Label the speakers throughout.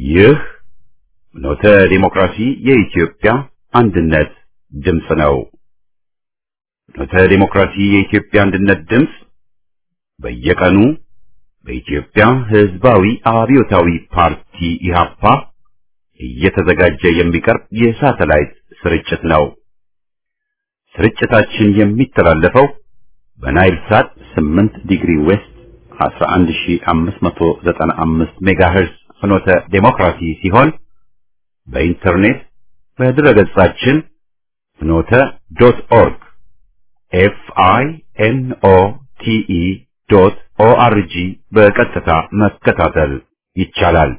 Speaker 1: ይህ ኖተ ዲሞክራሲ የኢትዮጵያ አንድነት ድምፅ ነው። ኖተ ዲሞክራሲ የኢትዮጵያ አንድነት ድምፅ በየቀኑ በኢትዮጵያ ሕዝባዊ አብዮታዊ ፓርቲ ኢህአፓ እየተዘጋጀ የሚቀርብ የሳተላይት ስርጭት ነው። ስርጭታችን የሚተላለፈው በናይል ሳት 8 ዲግሪ ዌስት 11595 ሜጋሄርዝ ፍኖተ ዴሞክራሲ ሲሆን በኢንተርኔት በድረገጻችን ፍኖተ ዶት ኦርግ ኤፍ አይ ኤን ኦ ቲ ኢ ዶት ኦ አር ጂ በቀጥታ መከታተል ይቻላል።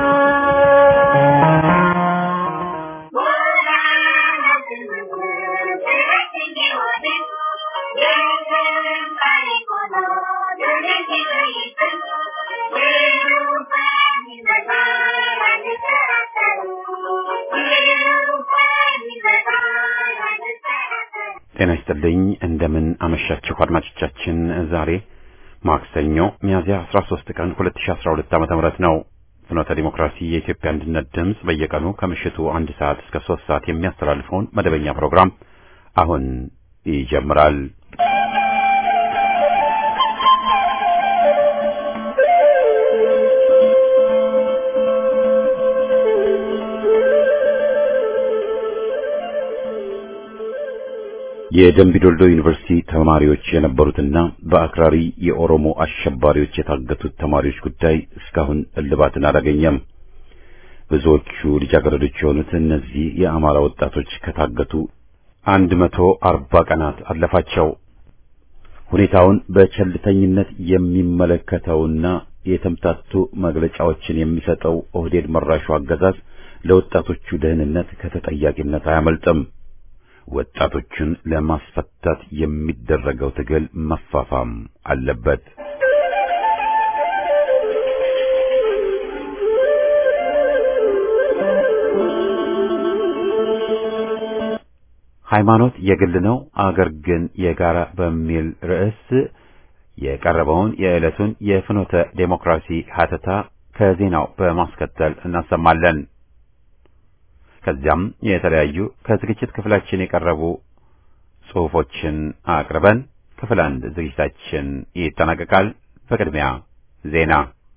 Speaker 1: ጤና ይስጥልኝ። እንደምን አመሻችሁ አድማጮቻችን። ዛሬ ማክሰኞ ሚያዝያ 13 ቀን 2012 ዓ.ም ነው። ፍኖተ ዲሞክራሲ የኢትዮጵያ አንድነት ድምፅ በየቀኑ ከምሽቱ አንድ ሰዓት እስከ ሶስት ሰዓት የሚያስተላልፈውን መደበኛ ፕሮግራም አሁን ይጀምራል። የደምቢዶልዶ ዩኒቨርሲቲ ተማሪዎች የነበሩትና በአክራሪ የኦሮሞ አሸባሪዎች የታገቱት ተማሪዎች ጉዳይ እስካሁን እልባትን አላገኘም። ብዙዎቹ ልጃገረዶች የሆኑት እነዚህ የአማራ ወጣቶች ከታገቱ አንድ መቶ አርባ ቀናት አለፋቸው። ሁኔታውን በቸልተኝነት የሚመለከተውና የተምታቱ መግለጫዎችን የሚሰጠው ኦህዴድ መራሹ አገዛዝ ለወጣቶቹ ደህንነት ከተጠያቂነት አያመልጥም። ወጣቶቹን ለማስፈታት የሚደረገው ትግል መፋፋም አለበት። ሃይማኖት የግል ነው፣ አገር ግን የጋራ በሚል ርዕስ የቀረበውን የዕለቱን የፍኖተ ዴሞክራሲ ሀተታ ከዜናው በማስከተል እናሰማለን። ከዚያም የተለያዩ ከዝግጅት ክፍላችን የቀረቡ ጽሑፎችን አቅርበን ክፍል አንድ ዝግጅታችን ይጠናቀቃል። በቅድሚያ ዜና።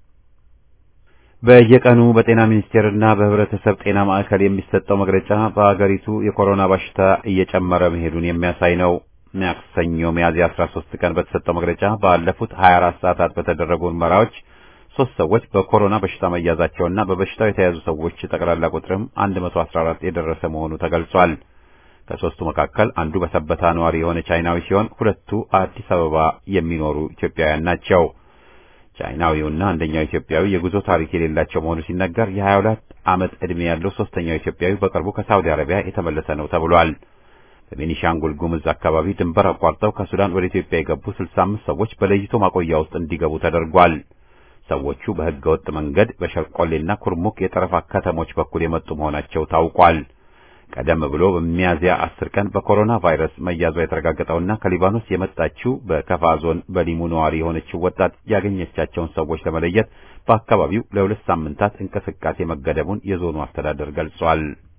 Speaker 1: በየቀኑ በጤና ሚኒስቴርና በሕብረተሰብ ጤና ማዕከል የሚሰጠው መግለጫ በአገሪቱ የኮሮና በሽታ እየጨመረ መሄዱን የሚያሳይ ነው። ማክሰኞ ሚያዝያ 13 ቀን በተሰጠው መግለጫ ባለፉት 24 ሰዓታት በተደረጉ ምርመራዎች ሶስት ሰዎች በኮሮና በሽታ መያዛቸውና በበሽታው የተያዙ ሰዎች ጠቅላላ ቁጥርም 114 የደረሰ መሆኑ ተገልጿል። ከሶስቱ መካከል አንዱ በሰበታ ነዋሪ የሆነ ቻይናዊ ሲሆን ሁለቱ አዲስ አበባ የሚኖሩ ኢትዮጵያውያን ናቸው። ቻይናዊውና አንደኛው ኢትዮጵያዊ የጉዞ ታሪክ የሌላቸው መሆኑ ሲነገር የ22 ዓመት ዕድሜ ያለው ሶስተኛው ኢትዮጵያዊ በቅርቡ ከሳውዲ አረቢያ የተመለሰ ነው ተብሏል። በቤኒሻንጉል ጉምዝ አካባቢ ድንበር አቋርጠው ከሱዳን ወደ ኢትዮጵያ የገቡ 65 ሰዎች በለይቶ ማቆያ ውስጥ እንዲገቡ ተደርጓል። ሰዎቹ በሕገ ወጥ መንገድ በሸርቆሌና ኩርሙክ የጠረፍ ከተሞች በኩል የመጡ መሆናቸው ታውቋል። ቀደም ብሎ በሚያዝያ አስር ቀን በኮሮና ቫይረስ መያዟ የተረጋገጠውና ከሊባኖስ የመጣችው በከፋ ዞን በሊሙ ነዋሪ የሆነችው ወጣት ያገኘቻቸውን ሰዎች ለመለየት በአካባቢው ለሁለት ሳምንታት እንቅስቃሴ መገደቡን የዞኑ አስተዳደር ገልጿል።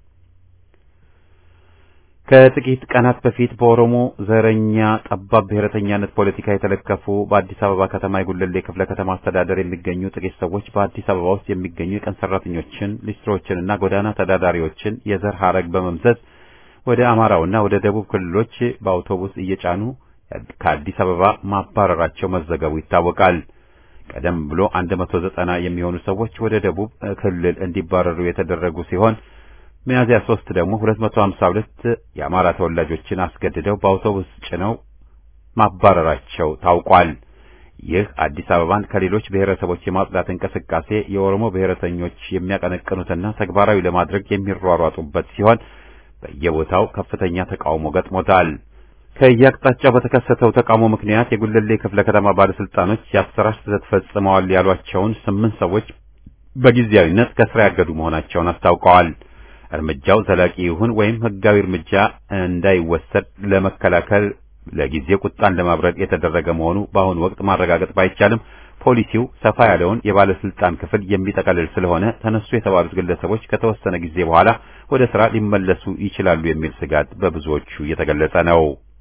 Speaker 1: ከጥቂት ቀናት በፊት በኦሮሞ ዘረኛ ጠባብ ብሔረተኛነት ፖለቲካ የተለከፉ በአዲስ አበባ ከተማ የጉለሌ ክፍለ ከተማ አስተዳደር የሚገኙ ጥቂት ሰዎች በአዲስ አበባ ውስጥ የሚገኙ የቀን ሰራተኞችን፣ ሊስትሮችንና ጎዳና ተዳዳሪዎችን የዘር ሐረግ በመምዘዝ ወደ አማራውና ወደ ደቡብ ክልሎች በአውቶቡስ እየጫኑ ከአዲስ አበባ ማባረራቸው መዘገቡ ይታወቃል። ቀደም ብሎ 190 የሚሆኑ ሰዎች ወደ ደቡብ ክልል እንዲባረሩ የተደረጉ ሲሆን ሚያዝያ ሶስት ደግሞ 252 የአማራ ተወላጆችን አስገድደው በአውቶቡስ ጭነው ማባረራቸው ታውቋል። ይህ አዲስ አበባን ከሌሎች ብሔረሰቦች የማጽዳት እንቅስቃሴ የኦሮሞ ብሔረተኞች የሚያቀነቅኑትና ተግባራዊ ለማድረግ የሚሯሯጡበት ሲሆን በየቦታው ከፍተኛ ተቃውሞ ገጥሞታል። ከየአቅጣጫው በተከሰተው ተቃውሞ ምክንያት የጉለሌ ክፍለ ከተማ ባለስልጣኖች የአሰራር ስህተት ፈጽመዋል ያሏቸውን ስምንት ሰዎች በጊዜያዊነት ከስራ ያገዱ መሆናቸውን አስታውቀዋል። እርምጃው ዘላቂ ይሁን ወይም ሕጋዊ እርምጃ እንዳይወሰድ ለመከላከል ለጊዜ ቁጣን ለማብረድ የተደረገ መሆኑ በአሁኑ ወቅት ማረጋገጥ ባይቻልም ፖሊሲው ሰፋ ያለውን የባለስልጣን ክፍል የሚጠቀልል ስለሆነ ተነሱ የተባሉት ግለሰቦች ከተወሰነ ጊዜ በኋላ ወደ ስራ ሊመለሱ ይችላሉ የሚል ስጋት በብዙዎቹ እየተገለጸ ነው።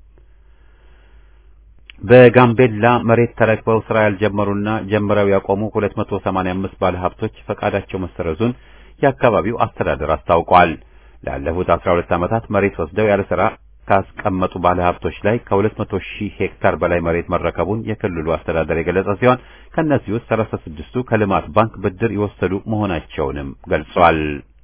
Speaker 1: በጋምቤላ መሬት ተረክበው ስራ ያልጀመሩና ጀምረው ያቆሙ 285 ባለሀብቶች ፈቃዳቸው መሰረዙን የአካባቢው አስተዳደር አስታውቋል። ላለፉት 12 ዓመታት መሬት ወስደው ያለ ስራ ካስቀመጡ ባለሀብቶች ላይ ከ200 ሺህ ሄክታር በላይ መሬት መረከቡን የክልሉ አስተዳደር የገለጸ ሲሆን ከእነዚህ ውስጥ 36ቱ ከልማት ባንክ ብድር የወሰዱ መሆናቸውንም ገልጿል።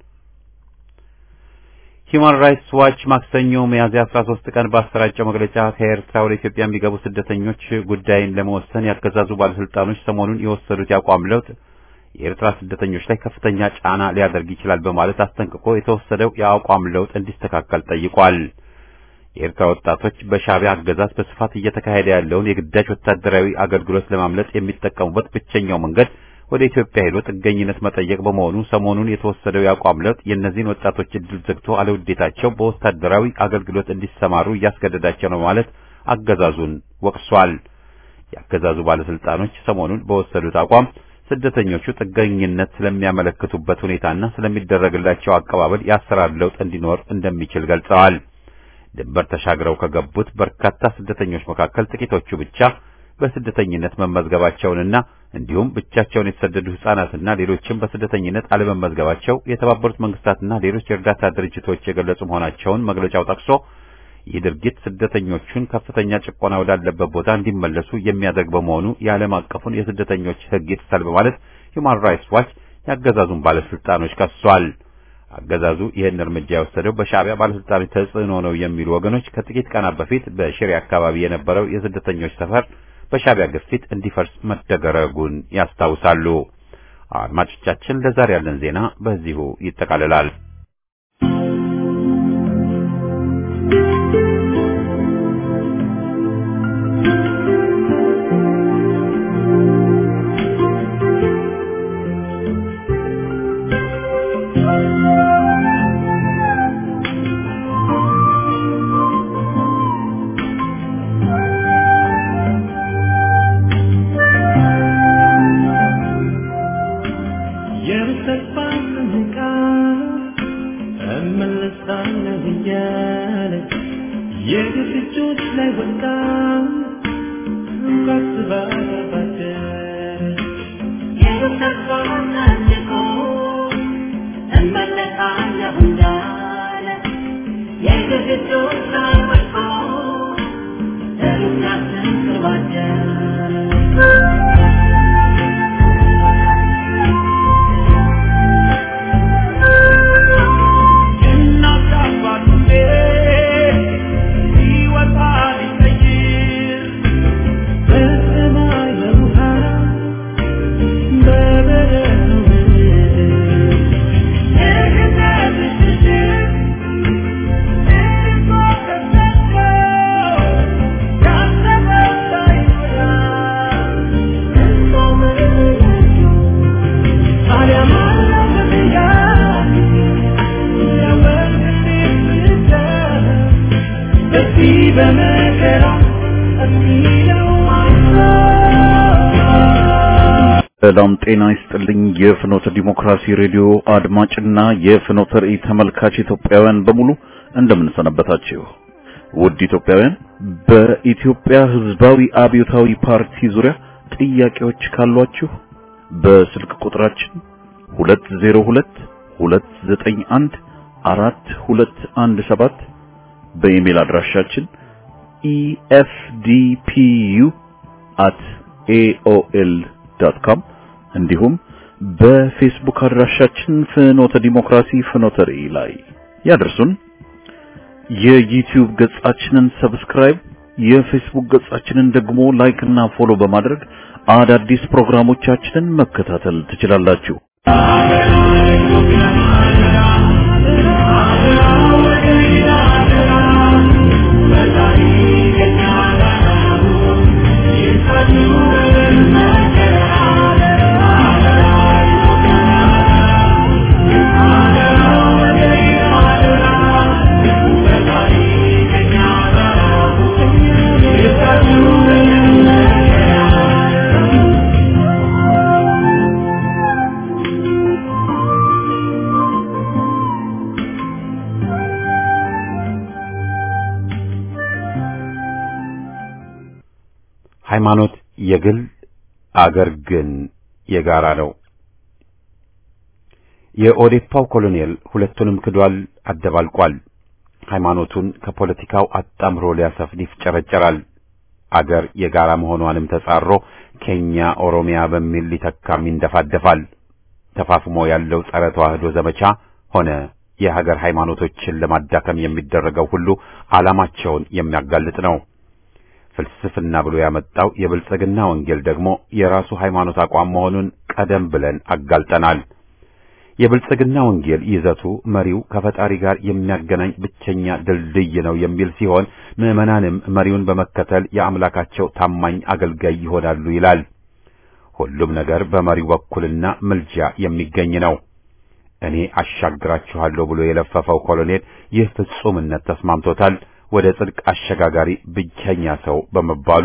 Speaker 1: ሂዩማን ራይትስ ዋች ማክሰኞ ሚያዝያ 13 ቀን ባሰራጨው መግለጫ ከኤርትራ ወደ ኢትዮጵያ የሚገቡ ስደተኞች ጉዳይን ለመወሰን ያገዛዙ ባለስልጣኖች ሰሞኑን የወሰዱት የአቋም ለውጥ የኤርትራ ስደተኞች ላይ ከፍተኛ ጫና ሊያደርግ ይችላል በማለት አስጠንቅቆ የተወሰደው የአቋም ለውጥ እንዲስተካከል ጠይቋል። የኤርትራ ወጣቶች በሻዕቢያ አገዛዝ በስፋት እየተካሄደ ያለውን የግዳጅ ወታደራዊ አገልግሎት ለማምለጥ የሚጠቀሙበት ብቸኛው መንገድ ወደ ኢትዮጵያ ሄዶ ጥገኝነት መጠየቅ በመሆኑ ሰሞኑን የተወሰደው የአቋም ለውጥ የእነዚህን ወጣቶች እድል ዘግቶ አለውዴታቸው በወታደራዊ አገልግሎት እንዲሰማሩ እያስገደዳቸው ነው ማለት አገዛዙን ወቅሷል። የአገዛዙ ባለስልጣኖች ሰሞኑን በወሰዱት አቋም ስደተኞቹ ጥገኝነት ስለሚያመለክቱበት ሁኔታና ስለሚደረግላቸው አቀባበል የአሰራር ለውጥ እንዲኖር እንደሚችል ገልጸዋል። ድንበር ተሻግረው ከገቡት በርካታ ስደተኞች መካከል ጥቂቶቹ ብቻ በስደተኝነት መመዝገባቸውንና እንዲሁም ብቻቸውን የተሰደዱ ሕፃናትና ሌሎችም በስደተኝነት አለመመዝገባቸው የተባበሩት መንግስታትና ሌሎች የእርዳታ ድርጅቶች የገለጹ መሆናቸውን መግለጫው ጠቅሶ ይህ ድርጊት ስደተኞቹን ከፍተኛ ጭቆና ወዳለበት ቦታ እንዲመለሱ የሚያደርግ በመሆኑ የዓለም አቀፉን የስደተኞች ሕግ ይጥሳል በማለት ሂውማን ራይትስ ዋች የአገዛዙን ባለስልጣኖች ከሷል። አገዛዙ ይህን እርምጃ የወሰደው በሻዕቢያ ባለስልጣኖች ተጽዕኖ ነው የሚሉ ወገኖች ከጥቂት ቀናት በፊት በሽሬ አካባቢ የነበረው የስደተኞች ሰፈር በሻዕቢያ ግፊት እንዲፈርስ መደረጉን ያስታውሳሉ። አድማጮቻችን፣ ለዛሬ ያለን ዜና በዚሁ ይጠቃልላል።
Speaker 2: ሰላም ጤና ይስጥልኝ። የፍኖተ ዲሞክራሲ ሬዲዮ አድማጭና የፍኖተ ራእይ ተመልካች ኢትዮጵያውያን በሙሉ እንደምንሰነበታችሁ። ውድ ኢትዮጵያውያን፣ በኢትዮጵያ ሕዝባዊ አብዮታዊ ፓርቲ ዙሪያ ጥያቄዎች ካሏችሁ በስልክ ቁጥራችን 202 291 4217 በኢሜል አድራሻችን efdpu@aol.com እንዲሁም በፌስቡክ አድራሻችን ፍኖተ ዲሞክራሲ ፍኖተ ራእይ ላይ ያደርሱን። የዩቲዩብ ገጻችንን ሰብስክራይብ፣ የፌስቡክ ገጻችንን ደግሞ ላይክ እና ፎሎ በማድረግ አዳዲስ ፕሮግራሞቻችንን መከታተል ትችላላችሁ።
Speaker 1: ሃይማኖት የግል አገር ግን የጋራ ነው። የኦዴፓው ኮሎኔል ሁለቱንም ክዷል፣ አደባልቋል። ሃይማኖቱን ከፖለቲካው አጣምሮ ሊያሰፍን ይፍጨረጨራል። አገር የጋራ መሆኗንም ተጻሮ ኬኛ ኦሮሚያ በሚል ሊተካም ይንደፋደፋል። ተፋፍሞ ያለው ጸረ ተዋህዶ ዘመቻ ሆነ የሀገር ሃይማኖቶችን ለማዳከም የሚደረገው ሁሉ ዓላማቸውን የሚያጋልጥ ነው። ፍልስፍና ብሎ ያመጣው የብልጽግና ወንጌል ደግሞ የራሱ ሃይማኖት አቋም መሆኑን ቀደም ብለን አጋልጠናል። የብልጽግና ወንጌል ይዘቱ መሪው ከፈጣሪ ጋር የሚያገናኝ ብቸኛ ድልድይ ነው የሚል ሲሆን ምዕመናንም መሪውን በመከተል የአምላካቸው ታማኝ አገልጋይ ይሆናሉ ይላል። ሁሉም ነገር በመሪው በኩልና ምልጃ የሚገኝ ነው። እኔ አሻግራችኋለሁ ብሎ የለፈፈው ኮሎኔል ይህ ፍጹምነት ተስማምቶታል። ወደ ጽድቅ አሸጋጋሪ ብቸኛ ሰው በመባሉ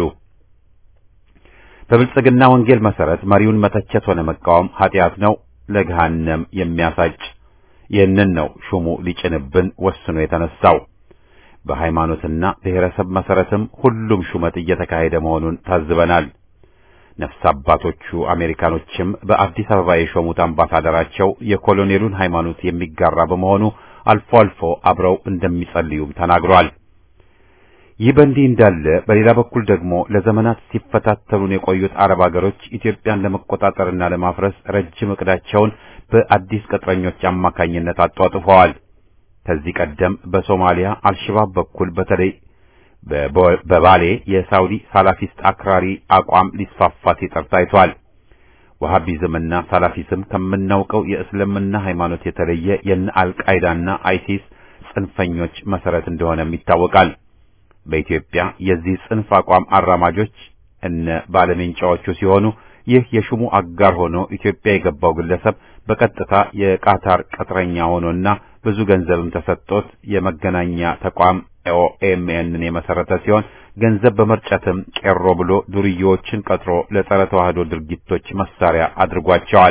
Speaker 1: በብልጽግና ወንጌል መሰረት መሪውን መተቸት ሆነ መቃወም ኃጢአት ነው፣ ለገሃነም የሚያሳጭ። ይህንን ነው ሹሙ ሊጭንብን ወስኖ የተነሳው። በሃይማኖትና ብሔረሰብ መሰረትም ሁሉም ሹመት እየተካሄደ መሆኑን ታዝበናል። ነፍስ አባቶቹ አሜሪካኖችም በአዲስ አበባ የሾሙት አምባሳደራቸው የኮሎኔሉን ሃይማኖት የሚጋራ በመሆኑ አልፎ አልፎ አብረው እንደሚጸልዩም ተናግሯል። ይህ በእንዲህ እንዳለ በሌላ በኩል ደግሞ ለዘመናት ሲፈታተሉን የቆዩት አረብ አገሮች ኢትዮጵያን ለመቆጣጠርና ለማፍረስ ረጅም እቅዳቸውን በአዲስ ቅጥረኞች አማካኝነት አጧጥፈዋል። ከዚህ ቀደም በሶማሊያ አልሸባብ በኩል በተለይ በባሌ የሳውዲ ሳላፊስት አክራሪ አቋም ሊስፋፋ ሲጥር ታይቷል። ወሃቢዝምና ሳላፊዝም ከምናውቀው የእስልምና ሃይማኖት የተለየ የነ አልቃይዳና አይሲስ ጽንፈኞች መሰረት እንደሆነም ይታወቃል። በኢትዮጵያ የዚህ ጽንፍ አቋም አራማጆች እነ ባለሜንጫዎቹ ሲሆኑ ይህ የሹሙ አጋር ሆኖ ኢትዮጵያ የገባው ግለሰብ በቀጥታ የቃታር ቅጥረኛ ሆኖና ብዙ ገንዘብም ተሰጥቶት የመገናኛ ተቋም ኦኤምኤንን የመሰረተ ሲሆን ገንዘብ በመርጨትም ቄሮ ብሎ ዱርዬዎችን ቀጥሮ ለጸረ ተዋህዶ ድርጊቶች መሳሪያ አድርጓቸዋል።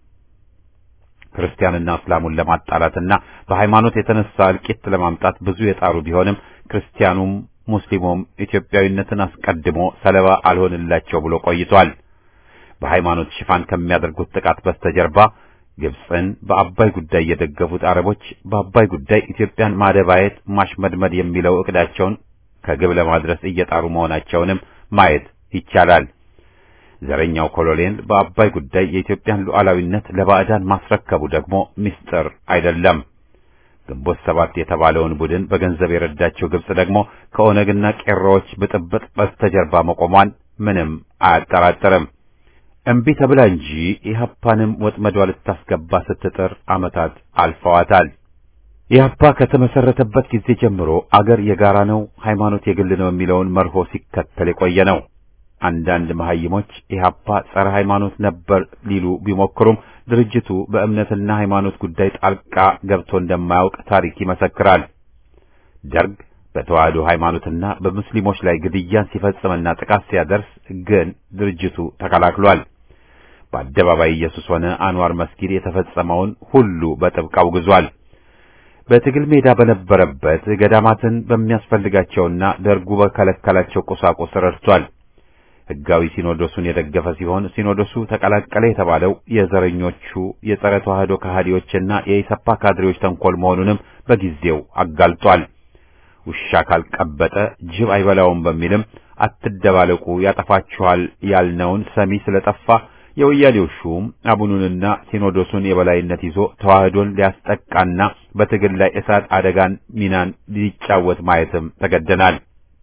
Speaker 1: ክርስቲያንና እስላሙን ለማጣላትና በሃይማኖት የተነሳ እልቂት ለማምጣት ብዙ የጣሩ ቢሆንም ክርስቲያኑም ሙስሊሙም ኢትዮጵያዊነትን አስቀድሞ ሰለባ አልሆንላቸው ብሎ ቆይቷል። በሃይማኖት ሽፋን ከሚያደርጉት ጥቃት በስተጀርባ ግብፅን በአባይ ጉዳይ የደገፉት አረቦች በአባይ ጉዳይ ኢትዮጵያን ማደባየት፣ ማሽመድመድ የሚለው እቅዳቸውን ከግብ ለማድረስ እየጣሩ መሆናቸውንም ማየት ይቻላል። ዘረኛው ኮሎኔል በአባይ ጉዳይ የኢትዮጵያን ሉዓላዊነት ለባዕዳን ማስረከቡ ደግሞ ምስጢር አይደለም። ግንቦት ሰባት የተባለውን ቡድን በገንዘብ የረዳቸው ግብጽ ደግሞ ከኦነግና ቄሮዎች ብጥብጥ በስተጀርባ መቆሟን ምንም አያጠራጥርም። እምቢ ተብላ እንጂ ኢህአፓንም ወጥመዷ ልታስገባ ስትጥር ዓመታት አልፈዋታል። ኢህአፓ ከተመሰረተበት ጊዜ ጀምሮ አገር የጋራ ነው፣ ሃይማኖት የግል ነው የሚለውን መርሆ ሲከተል የቆየ ነው። አንዳንድ መሐይሞች ኢህአፓ ጸረ ሃይማኖት ነበር ሊሉ ቢሞክሩም ድርጅቱ በእምነትና ሃይማኖት ጉዳይ ጣልቃ ገብቶ እንደማያውቅ ታሪክ ይመሰክራል። ደርግ በተዋህዶ ሃይማኖትና በሙስሊሞች ላይ ግድያን ሲፈጽምና ጥቃት ሲያደርስ ግን ድርጅቱ ተከላክሏል። በአደባባይ ኢየሱስ ሆነ አንዋር መስጊድ የተፈጸመውን ሁሉ በጥብቅ አውግዟል። በትግል ሜዳ በነበረበት ገዳማትን በሚያስፈልጋቸውና ደርጉ በከለከላቸው ቁሳቁስ ረድቷል። ሕጋዊ ሲኖዶሱን የደገፈ ሲሆን ሲኖዶሱ ተቀላቀለ የተባለው የዘረኞቹ የጸረ ተዋህዶ ከሃዲዎችና የኢሰፓ ካድሬዎች ተንኮል መሆኑንም በጊዜው አጋልጧል። ውሻ ካልቀበጠ ጅብ አይበላውም በሚልም አትደባለቁ ያጠፋችኋል ያልነውን ሰሚ ስለጠፋ የወያሌው ሹም አቡኑንና ሲኖዶሱን የበላይነት ይዞ ተዋህዶን ሊያስጠቃና በትግል ላይ እሳት አደጋን ሚናን ሊጫወት ማየትም ተገደናል።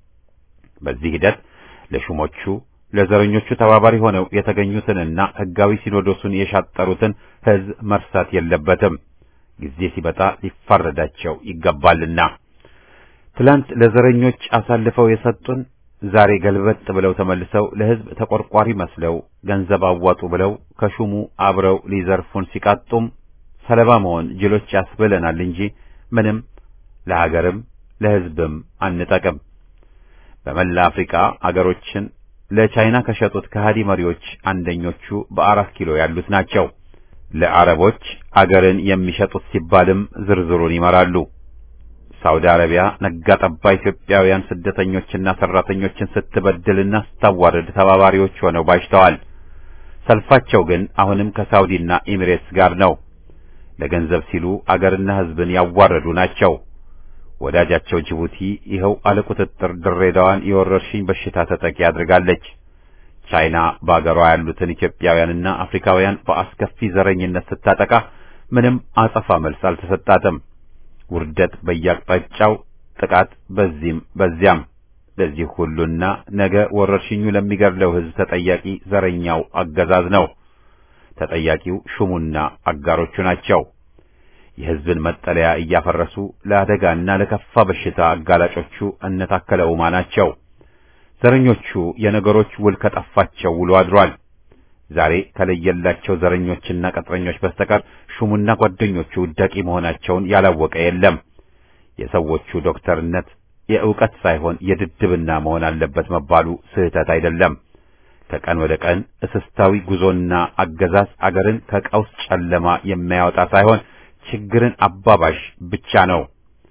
Speaker 1: በዚህ ሂደት ለሹሞቹ ለዘረኞቹ ተባባሪ ሆነው የተገኙትንና ሕጋዊ ሲኖዶሱን የሻጠሩትን ሕዝብ መርሳት የለበትም። ጊዜ ሲመጣ ሊፋረዳቸው ይገባልና ትላንት ለዘረኞች አሳልፈው የሰጡን ዛሬ ገልበጥ ብለው ተመልሰው ለሕዝብ ተቆርቋሪ መስለው ገንዘብ አዋጡ ብለው ከሹሙ አብረው ሊዘርፉን ሲቃጡም ሰለባ መሆን ጅሎች ያስብለናል እንጂ ምንም ለሀገርም ለሕዝብም አንጠቅም። በመላ አፍሪካ አገሮችን ለቻይና ከሸጡት ከሃዲ መሪዎች አንደኞቹ በአራት ኪሎ ያሉት ናቸው። ለአረቦች አገርን የሚሸጡት ሲባልም ዝርዝሩን ይመራሉ። ሳውዲ አረቢያ ነጋ ጠባ ኢትዮጵያውያን ስደተኞችና ሰራተኞችን ስትበድልና ስታዋርድ ተባባሪዎች ሆነው ባጅተዋል። ሰልፋቸው ግን አሁንም ከሳውዲና ኤሚሬትስ ጋር ነው። ለገንዘብ ሲሉ አገርና ሕዝብን ያዋረዱ ናቸው። ወዳጃቸው ጅቡቲ ይኸው አለቁጥጥር ድሬዳዋን የወረርሽኝ በሽታ ተጠቂ አድርጋለች። ቻይና በአገሯ ያሉትን ኢትዮጵያውያንና አፍሪካውያን በአስከፊ ዘረኝነት ስታጠቃ ምንም አጸፋ መልስ አልተሰጣትም። ውርደት በየአቅጣጫው፣ ጥቃት በዚህም በዚያም። ለዚህ ሁሉና ነገ ወረርሽኙ ለሚገድለው ሕዝብ ተጠያቂ ዘረኛው አገዛዝ ነው። ተጠያቂው ሹሙና አጋሮቹ ናቸው። የሕዝብን መጠለያ እያፈረሱ ለአደጋና ለከፋ በሽታ አጋላጮቹ እነ ታከለ ኡማ ናቸው። ዘረኞቹ የነገሮች ውል ከጠፋቸው ውሎ አድሯል። ዛሬ ከለየላቸው ዘረኞችና ቅጥረኞች በስተቀር ሹሙና ጓደኞቹ ውዳቂ መሆናቸውን ያላወቀ የለም። የሰዎቹ ዶክተርነት የእውቀት ሳይሆን የድድብና መሆን አለበት መባሉ ስህተት አይደለም። ከቀን ወደ ቀን እስስታዊ ጉዞና አገዛዝ አገርን ከቀውስ ጨለማ የሚያወጣ ሳይሆን ችግርን አባባሽ ብቻ ነው።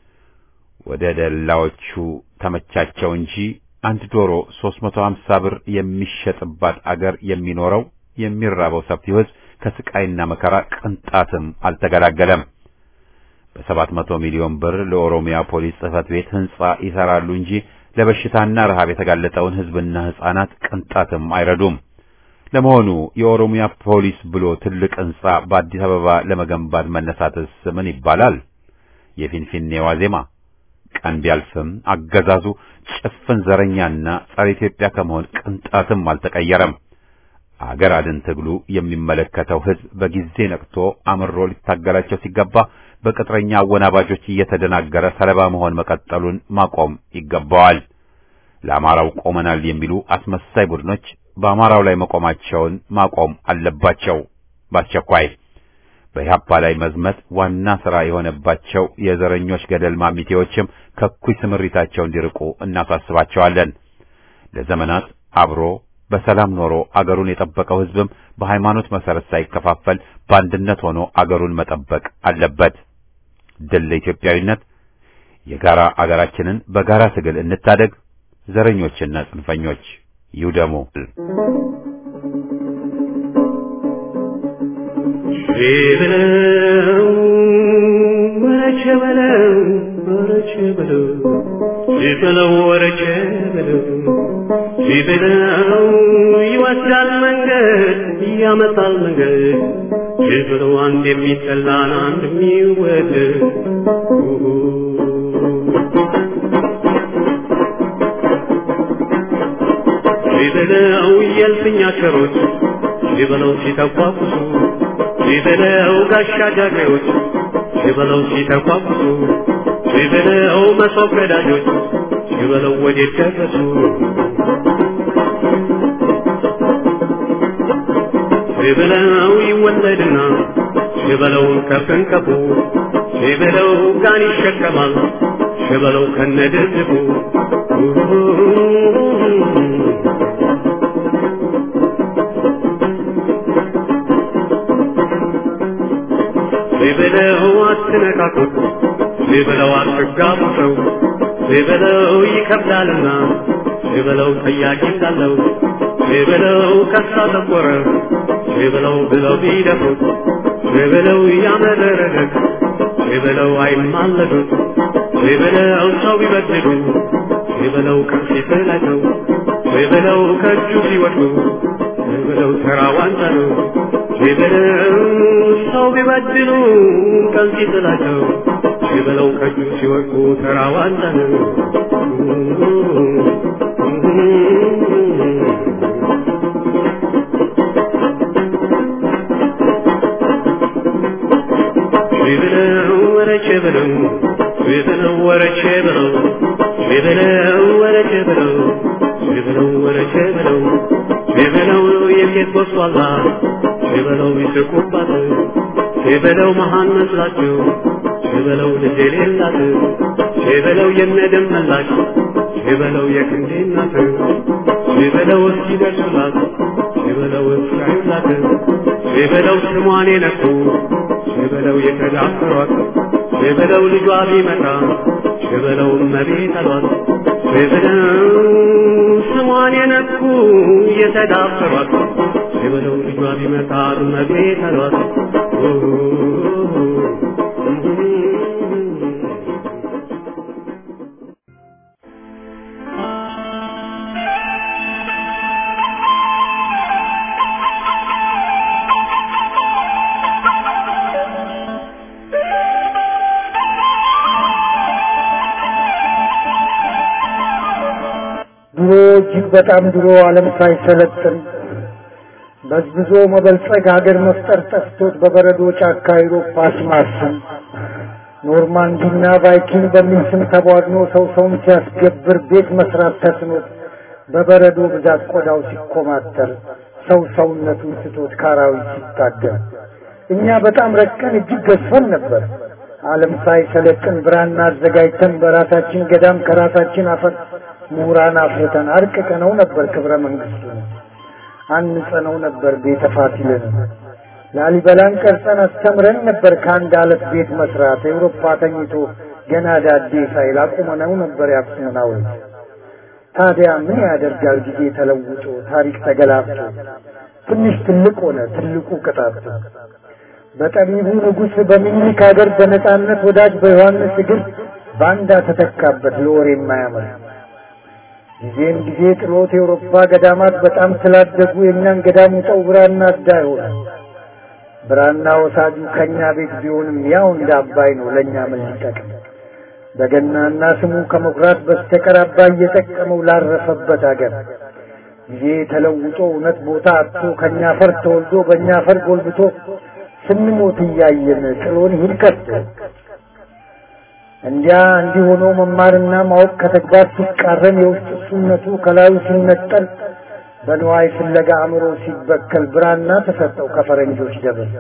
Speaker 1: ወደ ደላዎቹ ተመቻቸው እንጂ አንድ ዶሮ 350 ብር የሚሸጥባት አገር የሚኖረው የሚራበው ሰፊው ሕዝብ ከስቃይና መከራ ቅንጣትም አልተገላገለም። በሰባት መቶ ሚሊዮን ብር ለኦሮሚያ ፖሊስ ጽሕፈት ቤት ሕንጻ ይሰራሉ እንጂ ለበሽታና ረሃብ የተጋለጠውን ሕዝብና ሕፃናት ቅንጣትም አይረዱም። ለመሆኑ የኦሮሚያ ፖሊስ ብሎ ትልቅ ሕንጻ በአዲስ አበባ ለመገንባት መነሳትስ ምን ይባላል? የፊንፊኔ ዋዜማ ቀን ቢያልፍም አገዛዙ ጭፍን ዘረኛና ጸረ ኢትዮጵያ ከመሆን ቅንጣትም አልተቀየረም። አገር አድን ትግሉ የሚመለከተው ሕዝብ በጊዜ ነቅቶ አምሮ ሊታገላቸው ሲገባ በቅጥረኛ አወናባጆች እየተደናገረ ሰለባ መሆን መቀጠሉን ማቆም ይገባዋል። ለአማራው ቆመናል የሚሉ አስመሳይ ቡድኖች በአማራው ላይ መቆማቸውን ማቆም አለባቸው በአስቸኳይ። በኢህአፓ ላይ መዝመት ዋና ሥራ የሆነባቸው የዘረኞች ገደል ማሚቴዎችም ከኩይ ስምሪታቸው እንዲርቁ እናሳስባቸዋለን። ለዘመናት አብሮ በሰላም ኖሮ አገሩን የጠበቀው ሕዝብም በሃይማኖት መሰረት ሳይከፋፈል በአንድነት ሆኖ አገሩን መጠበቅ አለበት። ድል ለኢትዮጵያዊነት! የጋራ አገራችንን በጋራ ትግል እንታደግ። ዘረኞችና ጽንፈኞች ይውደሙ።
Speaker 3: በለው ወረቸ በለው ወረቸ በለው ሲበለው ወረቸ በለው ሲበለው ይወስዳል መንገድ ያመጣል መንገድ ሲበለው አንድ የሚጠላን አንድ የሚወደድ ሲበለው የልፍኛ ሸሮች ሲበለው ሲተቋቁሱ ሲበለው ጋሻ ጃግሬዎች ሲበለው ሲተቋቁሱ ሲበለው መሶብ ቀዳጆች ሲበለው ወዴት ደረሱ ሲበለው ይወለድና ሲበለው ከፍንቀፉ ሲበለው ጋን ይሸከማል ሲበለው ከነድርድፉ ሲበለው አትነካኩት ሲበለው አትጋቡ ሰው ሲበለው ይከብዳልና ሲበለው ጠያቂ እንዳለው ሲበለው ከሳ ጠቆረ ሲበለው ብለው ቢደፉት ሲበለው ያመረረለት ሲበለው አይማለዱት ሲበለው ሰው ቢበድሉ ሲበለው ቀን ሲጥላቸው ሲበለው ከእጁ ሲወድቁ ሲበለው ተራ ዋንጫ ነው ሲበለው ሰው ቢበድሉ ቀን ሲጥላቸው ሲበለው ከእጁ ሲወድቁ ተራ ዋንጫ ነው። ሲበለው ወረቼ በለው ሲበለው ወረቼ በለው ሲበለው ወረቼ በለው ሲበለው ወረቼ በለው ሲበለው የሴት ጎስቋላ ሲበለው ይስቁባት ሲበለው መሃን መስላቸው ሲበለው ልጅ የሌላት ሲበለው የነደም መላሽ ሲበለው የክንዴ እናት ሲበለው እስኪደርሱላት ሲበለው እስራዩላት የበለው ስሟን የነኩ የበለው የተዳፈሯት የበለው ልጇ ቢመጣ የበለው እመቤት አሏት የበለው ስሟን የነኩ የተዳፈሯት የበለው ልጇ ቢመጣ እመቤት አሏት
Speaker 4: ድሮ እጅግ በጣም ድሮ ዓለም ሳይሰለጥን በዝብዞ መበልጸግ ሀገር መፍጠር ጠፍቶት በበረዶ ጫካ አውሮፓ ሲማስን ኖርማንዲና ቫይኪንግ በሚል ስም ተቧድኖ ሰው ሰውን ሲያስገብር ቤት መስራት ተስኖት በበረዶ ብዛት ቆዳው ሲኮማተር ሰው ሰውነቱን ስቶት ካራዊት ሲታገል እኛ በጣም ረቀን እጅግ ገዝፈን ነበር። ዓለም ሳይሰለጥን ብራና አዘጋጅተን በራሳችን ገዳም ከራሳችን አፈር ምሁራን አፍርተን አርቅቀነው ነበር ክብረ መንግስቱን አንጸነው ነበር ቤተ ፋሲልን ላሊበላን ቀርጸን አስተምረን ነበር ከአንድ አለት ቤት መስራት ኤውሮፓ ተኝቶ ገና ዳዴ ሳይል አቁመነው ነበር የአክሱምን ሐውልት ታዲያ ምን ያደርጋል ጊዜ ተለውጦ ታሪክ ተገላብጦ ትንሽ ትልቅ ሆነ ትልቁ ቅጣት በጠቢቡ ንጉሥ በሚኒክ ሀገር በነጻነት ወዳጅ በዮሐንስ እግር ባንዳ ተተካበት ለወሬ የማያምር ጊዜም ጊዜ ጥሎት የአውሮፓ ገዳማት በጣም ስላደጉ የእኛን ገዳም ውጠው ብራና አዳ ሆነ። ብራና ወሳጁ ከእኛ ቤት ቢሆንም ያው እንደ አባይ ነው ለእኛ ምን ሊጠቅም? በገናና ስሙ ከመኩራት በስተቀር አባይ እየጠቀመው ላረፈበት አገር ጊዜ ተለውጦ እውነት ቦታ አጥቶ ከእኛ ፈር ተወልዶ በእኛ ፈር ጎልብቶ ስንሞት እያየን ጥሎን ይሂድ ከቶ እንዲያ እንዲህ ሆኖ መማርና ማወቅ ከተግባር ሲቃረን የውስጥ እሱነቱ ከላዩ ሲነጠል በንዋይ ፍለጋ አእምሮ ሲበከል ብራና ተሰጠው ከፈረንጆች ደብር።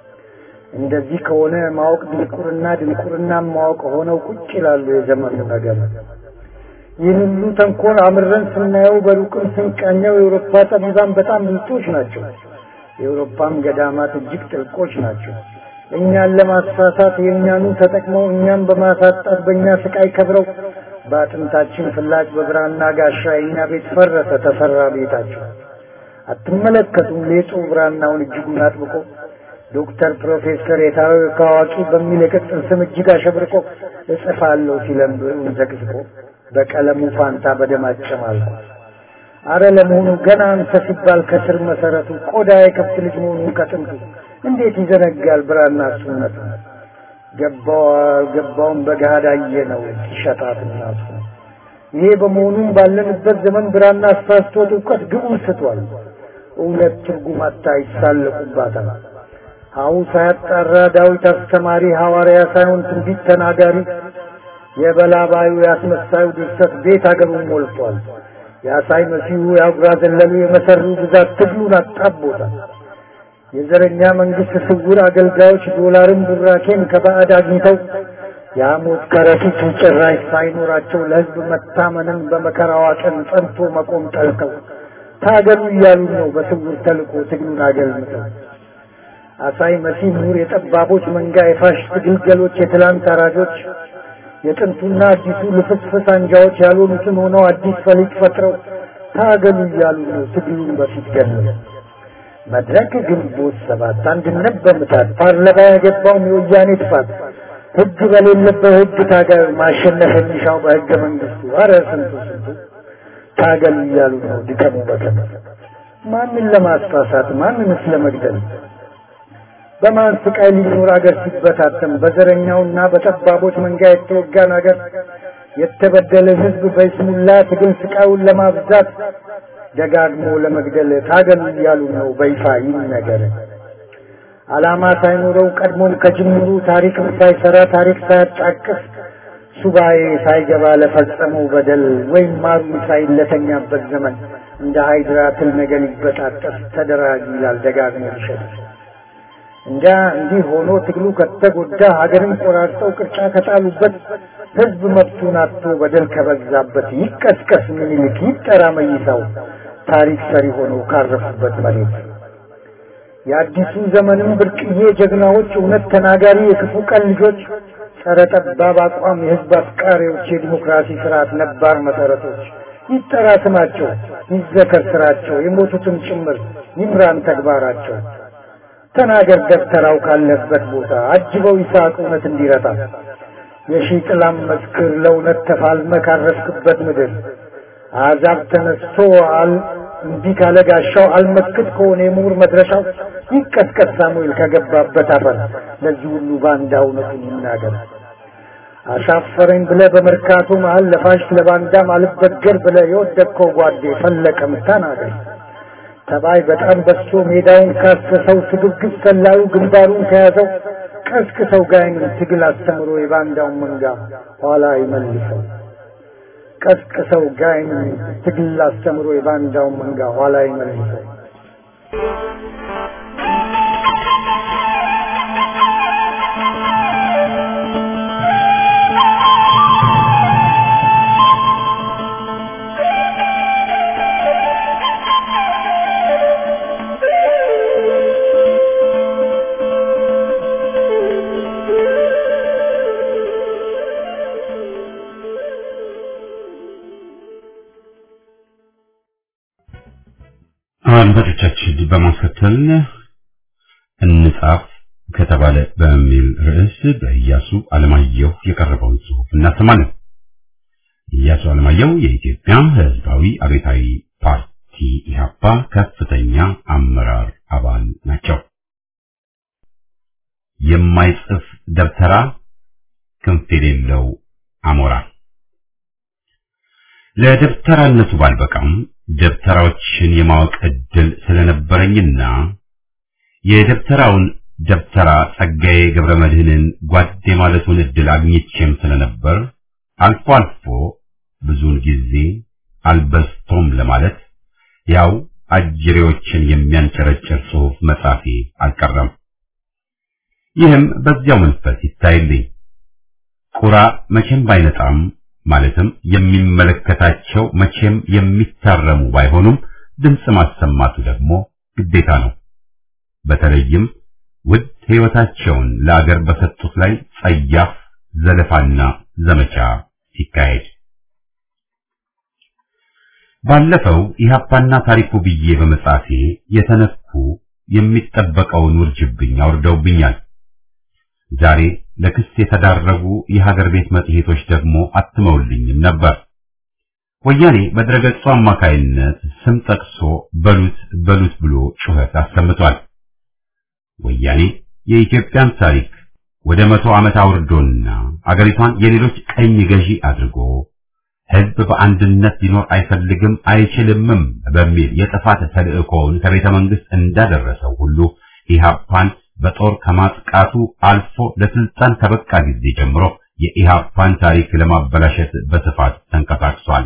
Speaker 4: እንደዚህ ከሆነ ማወቅ ድንቁርና፣ ድንቁርና ማወቅ ሆነው ቁጭ ይላሉ የዘመኑ ነገር። ይህን ሁሉ ተንኮል አምረን ስናየው በሩቅም ስንቃኘው የአውሮፓ ጠቢባን በጣም ብልጦች ናቸው። የአውሮፓም ገዳማት እጅግ ጥልቆች ናቸው። እኛን ለማሳሳት የእኛኑ ተጠቅመው እኛን በማሳጣት በእኛ ስቃይ ከብረው በአጥንታችን ፍላጭ በብራና ጋሻ የእኛ ቤት ፈረሰ ተሰራ ቤታቸው። አትመለከቱም ሌጡ ብራናውን እጅጉን አጥብቆ ዶክተር ፕሮፌሰር የታወቀ አዋቂ በሚል የቅጽል ስም እጅግ አሸብርቆ እጽፋለሁ ሲለም ብዕሩን ዘቅዝቆ በቀለሙ ፋንታ በደም አጨማልቆ አረ ለመሆኑ ገና አንተ ሲባል ከስር መሰረቱ ቆዳ የከብት ልጅ መሆኑን ከጥንቱ እንዴት ይዘነጋል ብራና እሱነቱ? ገባው አልገባውም በገሃድ አየነው ሲሸጣት እናቱ። ይሄ በመሆኑም ባለንበት ዘመን ብራና አሳስቶት እውቀት ግቡን ስቷል። እውነት ትርጉም አታ ይሳለቁባታል። ሀው ሳያጣራ ዳዊት አስተማሪ ሐዋርያ ሳይሆን ትንቢት ተናጋሪ የበላባዩ ያስመሳዩ ድርሰት ቤት አገሩን ሞልቷል። የአሳይ መሲሁ የአጉራ ዘለሉ የመሰሩ ብዛት ትግሉን አጣቦታል። የዘረኛ መንግስት ስውር አገልጋዮች ዶላርን ቡራኬን ከባዕድ አግኝተው የሐሞት ከረጢት ጭራሽ ሳይኖራቸው ለሕዝብ መታመንን በመከራዋ ቀን ጸንቶ መቆም ጠልተው ታገሉ እያሉ ነው በስውር ተልኮ ትግሉን አገልምተው። አሳይ መሲህ ምሁር የጠባቦች መንጋ የፋሽስት ግልገሎች የትላንት አራጆች የጥንቱና አዲሱ ልፍስፍስ አንጃዎች ያልሆኑትን ሆነው አዲስ ፈሊጥ ፈጥረው ታገሉ እያሉ ነው ትግሉን በፊት ገለው። መድረክ ግንቦት ሰባት አንድነት በምታት ፓርላማ ያገባውም የወያኔ ጥፋት ህግ በሌለበት ህግ ታገል ማሸነፍ የሚሻው በህገ መንግስቱ አረ ስንቱ ስንቱ ታገል እያሉ ነው ድከሙ በከም ማንን ለማስፋሳት ማንንስ ለመግደል በማን ስቃይ ሊኖር አገር ሲበታተን በዘረኛውና በጠባቦች መንጋ የተወጋን አገር የተበደለ ህዝብ በይስሙላ ትግል ስቃዩን ለማብዛት ደጋግሞ ለመግደል ታገሉ እያሉ ነው በይፋ ይነገር። ዓላማ ሳይኖረው ቀድሞም ከጅምሩ ታሪክም ሳይሰራ ታሪክ ሳያጣቅስ ሱባኤ ሳይገባ ለፈጸመው በደል ወይም ማሩ ሳይለተኛበት ዘመን እንደ ሃይድራ ትል ነገር ሊበጣጠስ ተደራጅ ይላል ደጋግሞ ይሸጥ እንጃ እንዲህ ሆኖ ትግሉ ከተጎዳ ሀገርን ቆራርጠው ቅርጫ ከጣሉበት ህዝብ መብቱን አጥቶ በደል ከበዛበት ይቀስቀስ ምኒልክ ይጠራ መይሳው ታሪክ ሰሪ ሆነው ካረፉበት መሬት የአዲሱ ዘመንም ብርቅዬ ጀግናዎች፣ እውነት ተናጋሪ የክፉ ቀን ልጆች፣ ጸረ ጠባብ አቋም የህዝብ አፍቃሪዎች፣ የዲሞክራሲ ስርዓት ነባር መሰረቶች ይጠራ ስማቸው፣ ይዘከር ስራቸው፣ የሞቱትም ጭምር ይምራን ተግባራቸው። ተናገር ደብተራው ካለበት ቦታ አጅበው ይስሐቅ እውነት እንዲረታ የሺህ ጥላም መስክር ለእውነት ተፋልመ ካረፍክበት ምድር አዛብ ተነስቶ አል እንዲህ ካለ ጋሻው አልመክት ከሆነ የምሁር መድረሻው ይቀጥቀጥ ሳሙኤል ከገባበት አፈር ለዚህ ሁሉ ባንዳ እውነቱን ይናገር። አሻፈረኝ ብለ በመርካቶ መሀል ለፋሽ ለባንዳም አልበገር ብለ የወደቅከው ጓዴ ፈለቀም ተናገር። ተባይ በጣም በዝቶ ሜዳውን ካሰሰው ስግብግብ ሰላዩ ግንባሩን ከያዘው ቀስቅሰው ጋይን ትግል አስተምሮ የባንዳውን መንጋ ኋላ ይመልሰው። ቀስቅሰው ጋይን ትግል አስተምሮ የባንዳውን መንጋ ኋላ ይመልሰው።
Speaker 1: አድማጮቻችን በማስከተል እንጻፍ ከተባለ በሚል ርዕስ በኢያሱ አለማየሁ የቀረበውን ጽሑፍ እናሰማለን። ኢያሱ አለማየሁ የኢትዮጵያ ሕዝባዊ አብዮታዊ ፓርቲ ኢህአፓ ከፍተኛ አመራር አባል ናቸው። የማይጽፍ ደብተራ ክንፍ የሌለው አሞራ ለደብተራነቱ ባልበቃም ደብተራዎችን የማወቅ እድል ስለነበረኝና የደብተራውን ደብተራ ጸጋዬ ገብረ መድህንን ጓዴ ማለቱን እድል አግኝቼም ስለነበር አልፎ አልፎ ብዙውን ጊዜ አልበስቶም ለማለት ያው አጅሬዎችን የሚያንጨረጭር ጽሑፍ መጻፌ አልቀረም። ይህም በዚያው መንፈስ ይታይልኝ። ቁራ መቼም ባይነጣም ማለትም የሚመለከታቸው መቼም የሚታረሙ ባይሆኑም ድምፅ ማሰማቱ ደግሞ ግዴታ ነው። በተለይም ውድ ሕይወታቸውን ለአገር በሰጡት ላይ ጸያፍ ዘለፋና ዘመቻ ሲካሄድ ባለፈው ኢህአፓና ታሪኩ ብዬ በመጻፌ የተነኩ የሚጠበቀውን ውርጅብኝ አውርደውብኛል። ዛሬ ለክስ የተዳረጉ የሀገር ቤት መጽሔቶች ደግሞ አትመውልኝም ነበር። ወያኔ በድረገጹ አማካይነት ስም ጠቅሶ በሉት በሉት ብሎ ጩኸት አሰምቷል። ወያኔ የኢትዮጵያን ታሪክ ወደ መቶ ዓመት አውርዶና አገሪቷን የሌሎች ቀኝ ገዢ አድርጎ ሕዝብ በአንድነት ሊኖር አይፈልግም አይችልምም በሚል የጥፋት ተልእኮውን ከቤተ መንግስት እንዳደረሰው ሁሉ ኢህአፓን በጦር ከማጥቃቱ አልፎ ለስልጣን ከበቃ ጊዜ ጀምሮ የኢህአፓን ታሪክ ለማበላሸት በስፋት ተንቀሳቅሷል።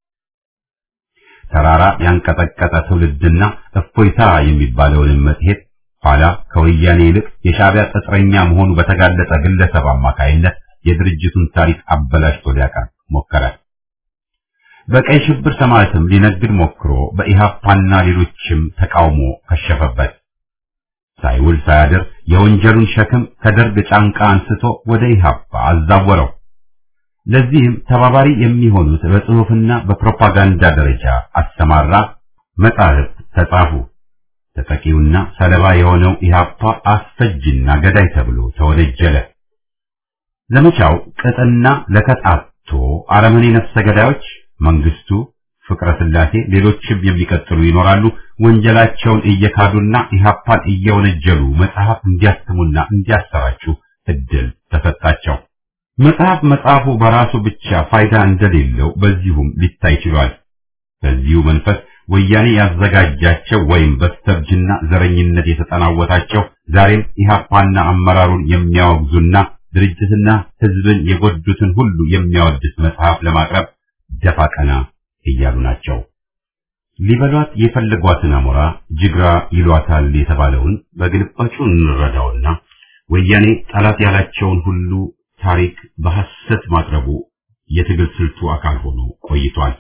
Speaker 1: ተራራ ያንቀጠቀጠ ትውልድና እፎይታ የሚባለውን መጽሔት ኋላ ከወያኔ ይልቅ የሻዕቢያ ቅጥረኛ መሆኑ በተጋለጠ ግለሰብ አማካይነት የድርጅቱን ታሪክ አበላሽቶ ሊያቀርብ ሞከረ። በቀይ ሽብር ሰማዕትም ሊነግድ ሞክሮ በኢህአፓና ሌሎችም ተቃውሞ ከሸፈበት። ሳይውል ሳያድር የወንጀሉን ሸክም ከደርግ ጫንቃ አንስቶ ወደ ኢህአፓ አዛወረው። ለዚህም ተባባሪ የሚሆኑት በጽሑፍና በፕሮፓጋንዳ ደረጃ አሰማራ። መጻሕፍት ተጻፉ። ተጠቂውና ሰለባ የሆነው ኢህአፓ አስፈጅና ገዳይ ተብሎ ተወነጀለ። ዘመቻው ቅጥና ለከጣቶ አረመኔ ነፍሰ ገዳዮች መንግስቱ፣ ፍቅረ ስላሴ፣ ሌሎችም የሚቀጥሉ ይኖራሉ። ወንጀላቸውን እየካዱና ኢህአፓን እየወነጀሉ መጽሐፍ እንዲያትሙና እንዲያሰራጩ እድል ተሰጣቸው። መጽሐፍ መጽሐፉ በራሱ ብቻ ፋይዳ እንደሌለው በዚሁም ሊታይ ችሏል። በዚሁ መንፈስ ወያኔ ያዘጋጃቸው ወይም በስተርጅና ዘረኝነት የተጠናወታቸው ዛሬም ኢህአፓና አመራሩን የሚያወግዙና ድርጅትና ህዝብን የጎዱትን ሁሉ የሚያወድስ መጽሐፍ ለማቅረብ ደፋ ቀና እያሉ ናቸው። ሊበሏት የፈለጓትን አሞራ ጅግራ ይሏታል የተባለውን በግልባጩ እንረዳውና ወያኔ ጠላት ያላቸውን ሁሉ ታሪክ በሐሰት ማቅረቡ የትግል ስልቱ አካል ሆኖ ቆይቷል።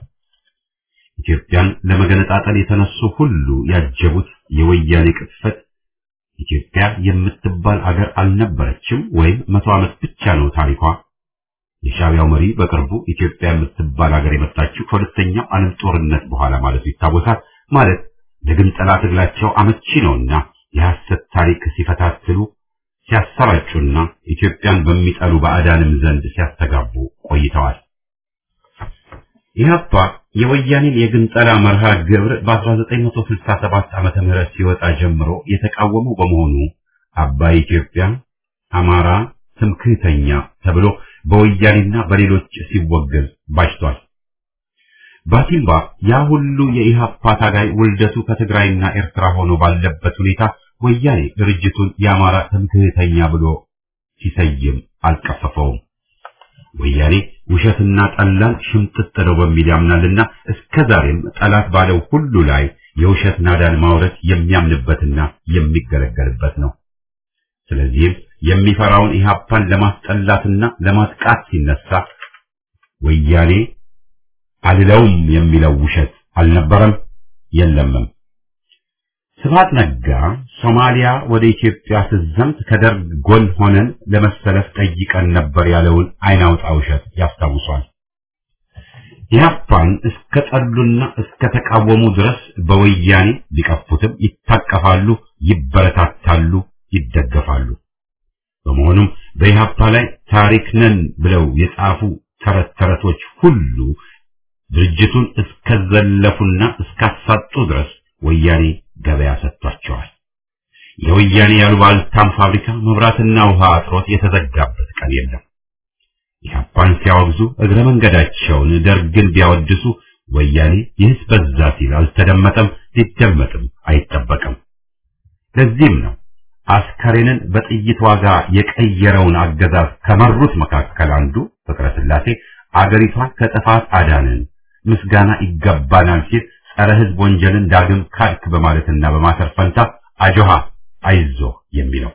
Speaker 1: ኢትዮጵያን ለመገነጣጠል የተነሱ ሁሉ ያጀቡት የወያኔ ቅጥፈት ኢትዮጵያ የምትባል አገር አልነበረችም ወይም መቶ ዓመት ብቻ ነው ታሪኳ። የሻዕቢያው መሪ በቅርቡ ኢትዮጵያ የምትባል አገር የመጣችው ከሁለተኛው ዓለም ጦርነት በኋላ ማለቱ ይታወሳል። ማለት ለግንጠላ ትግላቸው አመቺ ነውና የሐሰት ታሪክ ሲፈታትሉ ሲያሰራጩና ኢትዮጵያን በሚጠሉ ባዕዳንም ዘንድ ሲያስተጋቡ ቆይተዋል። ኢህአፓ የወያኔን የግንጠላ መርሃ ግብር በ1967 ዓመተ ምህረት ሲወጣ ጀምሮ የተቃወሙ በመሆኑ አባይ ኢትዮጵያ፣ አማራ ትምክህተኛ ተብሎ በወያኔና በሌሎች ሲወገዝ ባጅቷል። ባቲምባ ያ ሁሉ የኢህአፓ ታጋይ ውልደቱ ከትግራይና ኤርትራ ሆኖ ባለበት ሁኔታ ወያኔ ድርጅቱን የአማራ ትምክህተኛ ብሎ ሲሰይም አልቀፈፈውም። ወያኔ ውሸትና ጠላን ሽምጥጥ ነው በሚል ያምናልና እስከ ዛሬም ጠላት ባለው ሁሉ ላይ የውሸት ናዳን ማውረድ የሚያምንበትና የሚገለገልበት ነው። ስለዚህም የሚፈራውን ኢህአፓን ለማስጠላትና ለማጥቃት ሲነሳ ወያኔ አልለውም የሚለው ውሸት አልነበረም የለምም። ስብሐት ነጋ ሶማሊያ ወደ ኢትዮጵያ ስትዘምት ከደርግ ጎን ሆነን ለመሰለፍ ጠይቀን ነበር ያለውን አይን አውጣ ውሸት ያስታውሷል። ኢህአፓን እስከ ጠሉና እስከ ተቃወሙ ድረስ በወያኔ ቢቀፉትም ይታቀፋሉ፣ ይበረታታሉ፣ ይደገፋሉ። በመሆኑም በኢህአፓ ላይ ታሪክ ነን ብለው የጻፉ ተረት ተረቶች ሁሉ ድርጅቱን እስከዘለፉና እስካሳጡ ድረስ ወያኔ ገበያ ሰጥቷቸዋል። የወያኔ ያሉባልታም ፋብሪካ መብራትና ውሃ አጥሮት የተዘጋበት ቀን የለም። ኢህአፓን ሲያወግዙ እግረ መንገዳቸውን ደርግን ቢያወድሱ ወያኔ ይህስ በዛ ሲል አልተደመጠም፣ ሊደመጥም አይጠበቅም። ለዚህም ነው አስከሬንን በጥይት ዋጋ የቀየረውን አገዛዝ ከመሩት መካከል አንዱ ፍቅረ ስላሴ አገሪቷን ከጥፋት አዳንን ምስጋና ይገባናል ሲል ጸረ ሕዝብ ወንጀልን ዳግም ካድክ በማለትና በማሰር ፈንታ አጆሃ አይዞህ የሚለው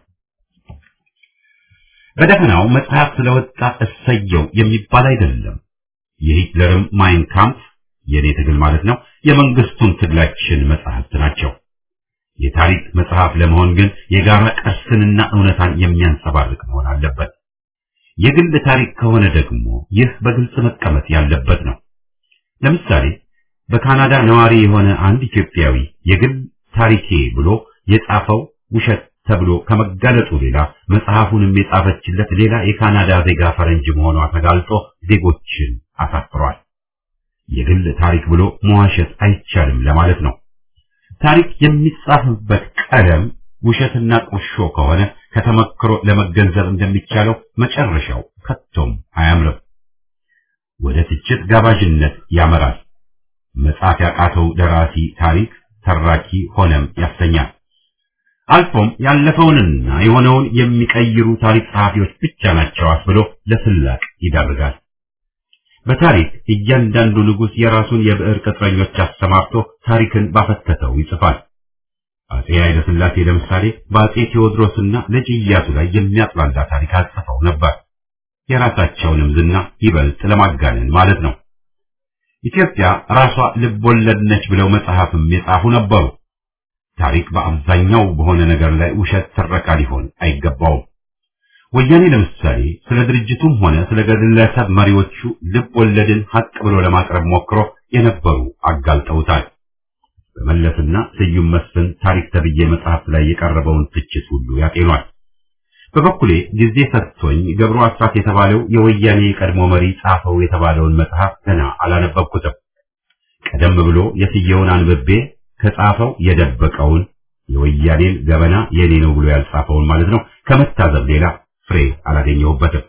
Speaker 1: በደፈናው መጽሐፍ ስለወጣ እሰየው የሚባል አይደለም። የሂትለርም ማይን ካምፕ የኔ ትግል ማለት ነው፣ የመንግስቱን ትግላችን መጽሐፍት ናቸው። የታሪክ መጽሐፍ ለመሆን ግን የጋራ ቅርስንና እውነታን የሚያንጸባርቅ መሆን አለበት። የግል ታሪክ ከሆነ ደግሞ ይህ በግልጽ መቀመጥ ያለበት ነው። ለምሳሌ በካናዳ ነዋሪ የሆነ አንድ ኢትዮጵያዊ የግል ታሪኬ ብሎ የጻፈው ውሸት ተብሎ ከመጋለጡ ሌላ መጽሐፉንም የጻፈችለት ሌላ የካናዳ ዜጋ ፈረንጅ መሆኗ ተጋልጦ ዜጎችን አሳፍሯል። የግል ታሪክ ብሎ መዋሸት አይቻልም ለማለት ነው። ታሪክ የሚጻፍበት ቀለም ውሸትና ቁርሾ ከሆነ ከተመክሮ ለመገንዘብ እንደሚቻለው መጨረሻው ከቶም አያምርም። ወደ ትችት ጋባዥነት ያመራል። መጻፍ ያቃተው ደራሲ ታሪክ ተራኪ ሆነም ያሰኛል። አልፎም ያለፈውንና የሆነውን የሚቀይሩ ታሪክ ጸሐፊዎች ብቻ ናቸው አስብሎ ለስላቅ ይዳርጋል። በታሪክ እያንዳንዱ ንጉሥ የራሱን የብዕር ቅጥረኞች አሰማርቶ ታሪክን ባፈተተው ይጽፋል። አጼ ኃይለ ሥላሴ ለምሳሌ በአጼ ቴዎድሮስና ልጅ ኢያሱ ላይ የሚያጥላላ ታሪክ አጽፈው ነበር። የራሳቸውንም ዝና ይበልጥ ለማጋነን ማለት ነው። ኢትዮጵያ ራሷ ልቦለድ ነች ብለው መጽሐፍም የጻፉ ነበሩ። ታሪክ በአብዛኛው በሆነ ነገር ላይ ውሸት ትረካ ሊሆን አይገባውም። ወያኔ ለምሳሌ ስለ ድርጅቱም ሆነ ስለ ግለሰብ መሪዎቹ ልብ ወለድን ሀቅ ብሎ ለማቅረብ ሞክሮ የነበሩ አጋልጠውታል። በመለስና ስዩም መስፍን ታሪክ ተብዬ መጽሐፍ ላይ የቀረበውን ትችት ሁሉ ያጤኗል። በበኩሌ ጊዜ ሰጥቶኝ ገብሩ አስራት የተባለው የወያኔ የቀድሞ መሪ ጻፈው የተባለውን መጽሐፍ ገና አላነበብኩትም። ቀደም ብሎ የስየውን አንብቤ ከጻፈው የደበቀውን የወያኔን ገበና የኔ ነው ብሎ ያልጻፈውን ማለት ነው ከመታዘብ ሌላ ፍሬ አላገኘሁበትም።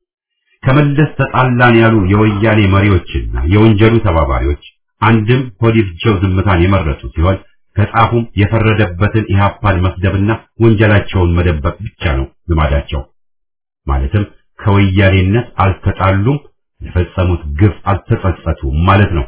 Speaker 1: ከመለስ ተጣላን ያሉ የወያኔ መሪዎችና የወንጀሉ ተባባሪዎች አንድም ሆዲፍጀው ዝምታን የመረጡ ሲሆን ከጻፉም የፈረደበትን ኢህአፓን መስደብና ወንጀላቸውን መደበቅ ብቻ ነው ልማዳቸው። ማለትም ከወያኔነት አልተጣሉም፣ የፈጸሙት ግፍ አልተጸጸቱም ማለት ነው።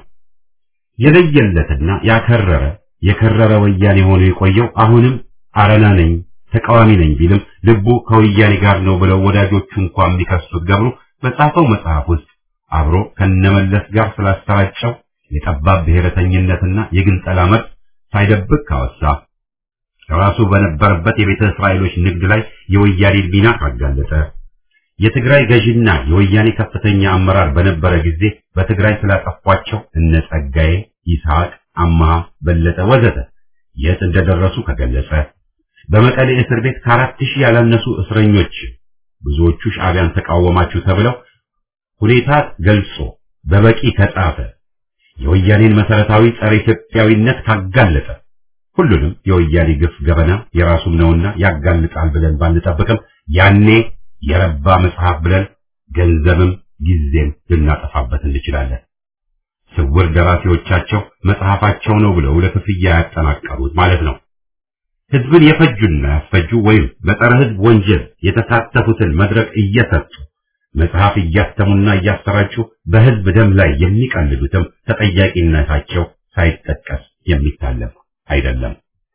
Speaker 1: የለየለትና ያከረረ የከረረ ወያኔ ሆኖ የቆየው አሁንም አረና ነኝ ተቃዋሚ ነኝ ቢልም ልቡ ከወያኔ ጋር ነው ብለው ወዳጆቹ እንኳን የሚከሱት ገብሩ በጻፈው መጽሐፍ ውስጥ አብሮ ከነመለስ ጋር ስላሰራጨው የጠባብ ብሔረተኝነትና የግንጠላ መብት ሳይደብቅ ካወሳ ራሱ በነበረበት የቤተ እስራኤሎች ንግድ ላይ የወያኔን ሚና ካጋለጠ የትግራይ ገዢና የወያኔ ከፍተኛ አመራር በነበረ ጊዜ በትግራይ ስላጠፏቸው እነ ጸጋዬ፣ ይስሐቅ፣ አማሃ፣ በለጠ ወዘተ የት እንደደረሱ ከገለጸ በመቀሌ እስር ቤት ከአራት ሺህ ያላነሱ እስረኞች ብዙዎቹ ሻዕቢያን ተቃወማችሁ ተብለው ሁኔታ ገልጾ በበቂ ከጻፈ የወያኔን መሰረታዊ ጸረ ኢትዮጵያዊነት ካጋለጠ ሁሉንም የወያኔ ግፍ ገበና የራሱም ነውና ያጋልጣል ብለን ባንጠብቅም ያኔ የረባ መጽሐፍ ብለን ገንዘብም ጊዜም ልናጠፋበት እንችላለን። ስውር ደራሲዎቻቸው መጽሐፋቸው ነው ብለው ለክፍያ ያጠናቀሩት ማለት ነው። ህዝብን የፈጁና ያስፈጁ ወይም በጸረ ህዝብ ወንጀል የተሳተፉትን መድረክ እየሰጡ መጽሐፍ እያተሙና እያሰራጩ በህዝብ ደም ላይ የሚቀልዱትም ተጠያቂነታቸው ሳይጠቀስ የሚታለፍ አይደለም።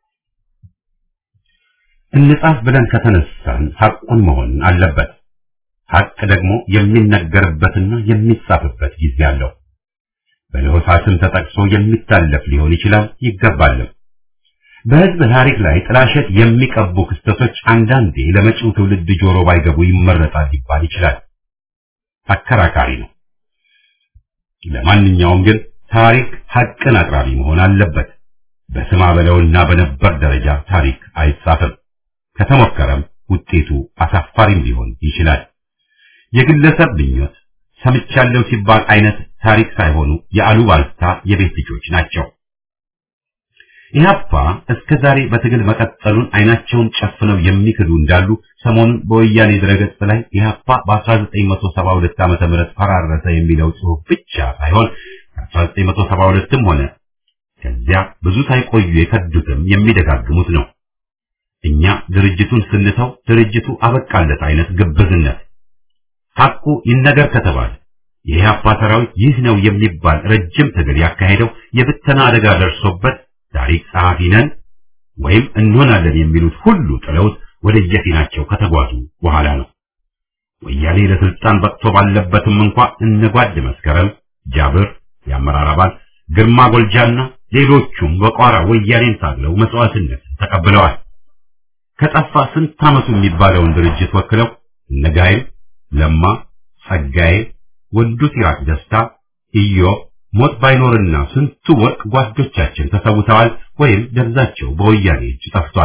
Speaker 1: እንጻፍ ብለን ከተነሳን ሐቁን መሆን አለበት። ሐቅ ደግሞ የሚነገርበትና የሚጻፍበት ጊዜ አለው። በለሆሳስም ተጠቅሶ የሚታለፍ ሊሆን ይችላል ይገባልም። በህዝብ ታሪክ ላይ ጥላሸት የሚቀቡ ክስተቶች አንዳንዴ ለመጪው ትውልድ ጆሮ ባይገቡ ይመረጣል ሊባል ይችላል። አከራካሪ ነው። ለማንኛውም ግን ታሪክ ሐቅን አቅራቢ መሆን አለበት። በስማ በለውና በነበር ደረጃ ታሪክ አይጻፍም። ከተሞከረም ውጤቱ አሳፋሪም ሊሆን ይችላል። የግለሰብ ምኞት ሰምቻለሁ ሲባል አይነት ታሪክ ሳይሆኑ የአሉባልታ የቤት ልጆች ናቸው። ኢህአፓ እስከ ዛሬ በትግል መቀጠሉን አይናቸውን ጨፍነው የሚክዱ እንዳሉ ሰሞኑን በወያኔ ድረገጽ ላይ ኢህአፓ በ1972 ዓመተ ምህረት ፈራረሰ የሚለው ጽሑፍ ብቻ ሳይሆን ከ1972ም ሆነ ከዚያ ብዙ ሳይቆዩ የከዱትም የሚደጋግሙት ነው። እኛ ድርጅቱን ስንተው ድርጅቱ አበቃለት አይነት ግብዝነት ሐቁ ይነገር ከተባለ የኢህአፓ ሰራዊት ይህ ነው የሚባል ረጅም ትግል ያካሄደው የብተና አደጋ ደርሶበት ታሪክ ጸሐፊ ነን ወይም እንሆናለን የሚሉት ሁሉ ጥለውት ወደ የፊናቸው ከተጓዙ በኋላ ነው። ወያኔ ለስልጣን በቅቶ ባለበትም እንኳ እነጓድ መስከረም፣ ጃብር፣ የአመራር አባል ግርማ ጎልጃና ሌሎቹም በቋራ ወያኔን ታግለው መስዋዕትነት ተቀብለዋል። ከጠፋ ስንት ዓመቱ የሚባለውን ድርጅት ወክለው እነጋይም ለማ፣ ጸጋዬ፣ ወንዱ ሲራክ ደስታ፣ ኢዮብ ሞት ባይኖርና ስንቱ ወርቅ ጓዶቻችን ተሰውተዋል ወይም ደብዛቸው በወያኔ እጅ ጠፍቷል።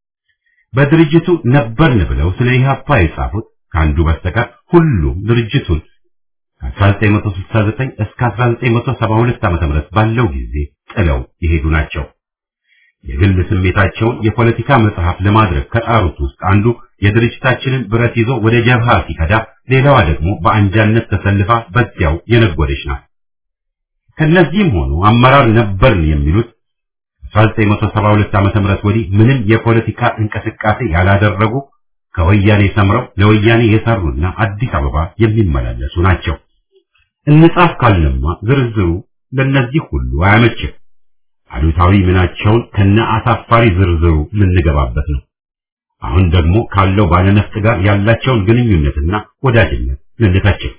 Speaker 1: በድርጅቱ ነበርን ብለው ስለ ኢህአፓ የጻፉት ከአንዱ በስተቀር ሁሉም ድርጅቱን ከ1969 እስከ 1972 ዓ.ም ባለው ጊዜ ጥለው የሄዱ ናቸው። የግል ስሜታቸውን የፖለቲካ መጽሐፍ ለማድረግ ከጣሩት ውስጥ አንዱ የድርጅታችንን ብረት ይዞ ወደ ጀብሃ ሲከዳ፣ ሌላዋ ደግሞ በአንጃነት ተሰልፋ በዚያው የነጎደች ናት። ከነዚህም ሆኑ አመራር ነበርን የሚሉት 1972 ዓመተ ምህረት ወዲህ ምንም የፖለቲካ እንቅስቃሴ ያላደረጉ ከወያኔ ሰምረው ለወያኔ የሰሩና አዲስ አበባ የሚመላለሱ ናቸው። እንጻፍ ካልንማ ዝርዝሩ ለነዚህ ሁሉ አያመችም። አሉታዊ ምናቸውን ከነ አሳፋሪ ዝርዝሩ ልንገባበት ነው። አሁን ደግሞ ካለው ባለነፍጥ ጋር ያላቸውን ግንኙነትና ወዳጅነት ልንተችም።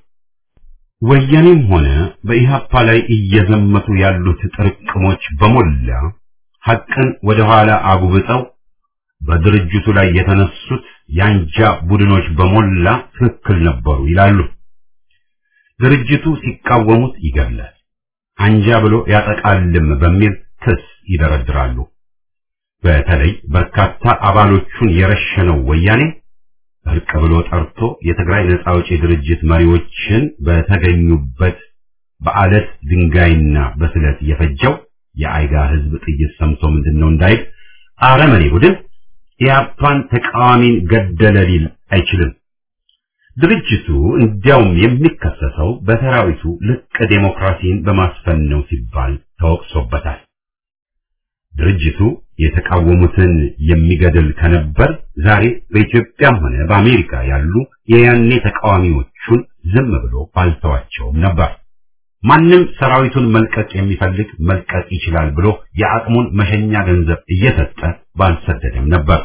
Speaker 1: ወያኔም ሆነ በኢህአፓ ላይ እየዘመቱ ያሉት ጥርቅሞች በሞላ ሐቅን ወደ ኋላ አጉብጠው በድርጅቱ ላይ የተነሱት የአንጃ ቡድኖች በሞላ ትክክል ነበሩ ይላሉ። ድርጅቱ ሲቃወሙት ይገድላል፣ አንጃ ብሎ ያጠቃልም በሚል ክስ ይደረድራሉ። በተለይ በርካታ አባሎቹን የረሸነው ወያኔ እርቅ ብሎ ጠርቶ የትግራይ ነጻ አውጪ ድርጅት መሪዎችን በተገኙበት በአለት ድንጋይና በስለት የፈጀው የአይጋ ህዝብ ጥይት ሰምቶ ምንድነው እንዳይል አረመኔ ቡድን ኢህአፓን ተቃዋሚን ገደለ ሊል አይችልም። ድርጅቱ እንዲያውም የሚከሰሰው በሰራዊቱ ልቅ ዴሞክራሲን በማስፈን ነው ሲባል ተወቅሶበታል። ድርጅቱ የተቃወሙትን የሚገድል ከነበር ዛሬ በኢትዮጵያም ሆነ በአሜሪካ ያሉ የያኔ ተቃዋሚዎቹን ዝም ብሎ ባልተዋቸውም ነበር። ማንም ሰራዊቱን መልቀቅ የሚፈልግ መልቀቅ ይችላል ብሎ የአቅሙን መሸኛ ገንዘብ እየሰጠ ባልሰደደም ነበር።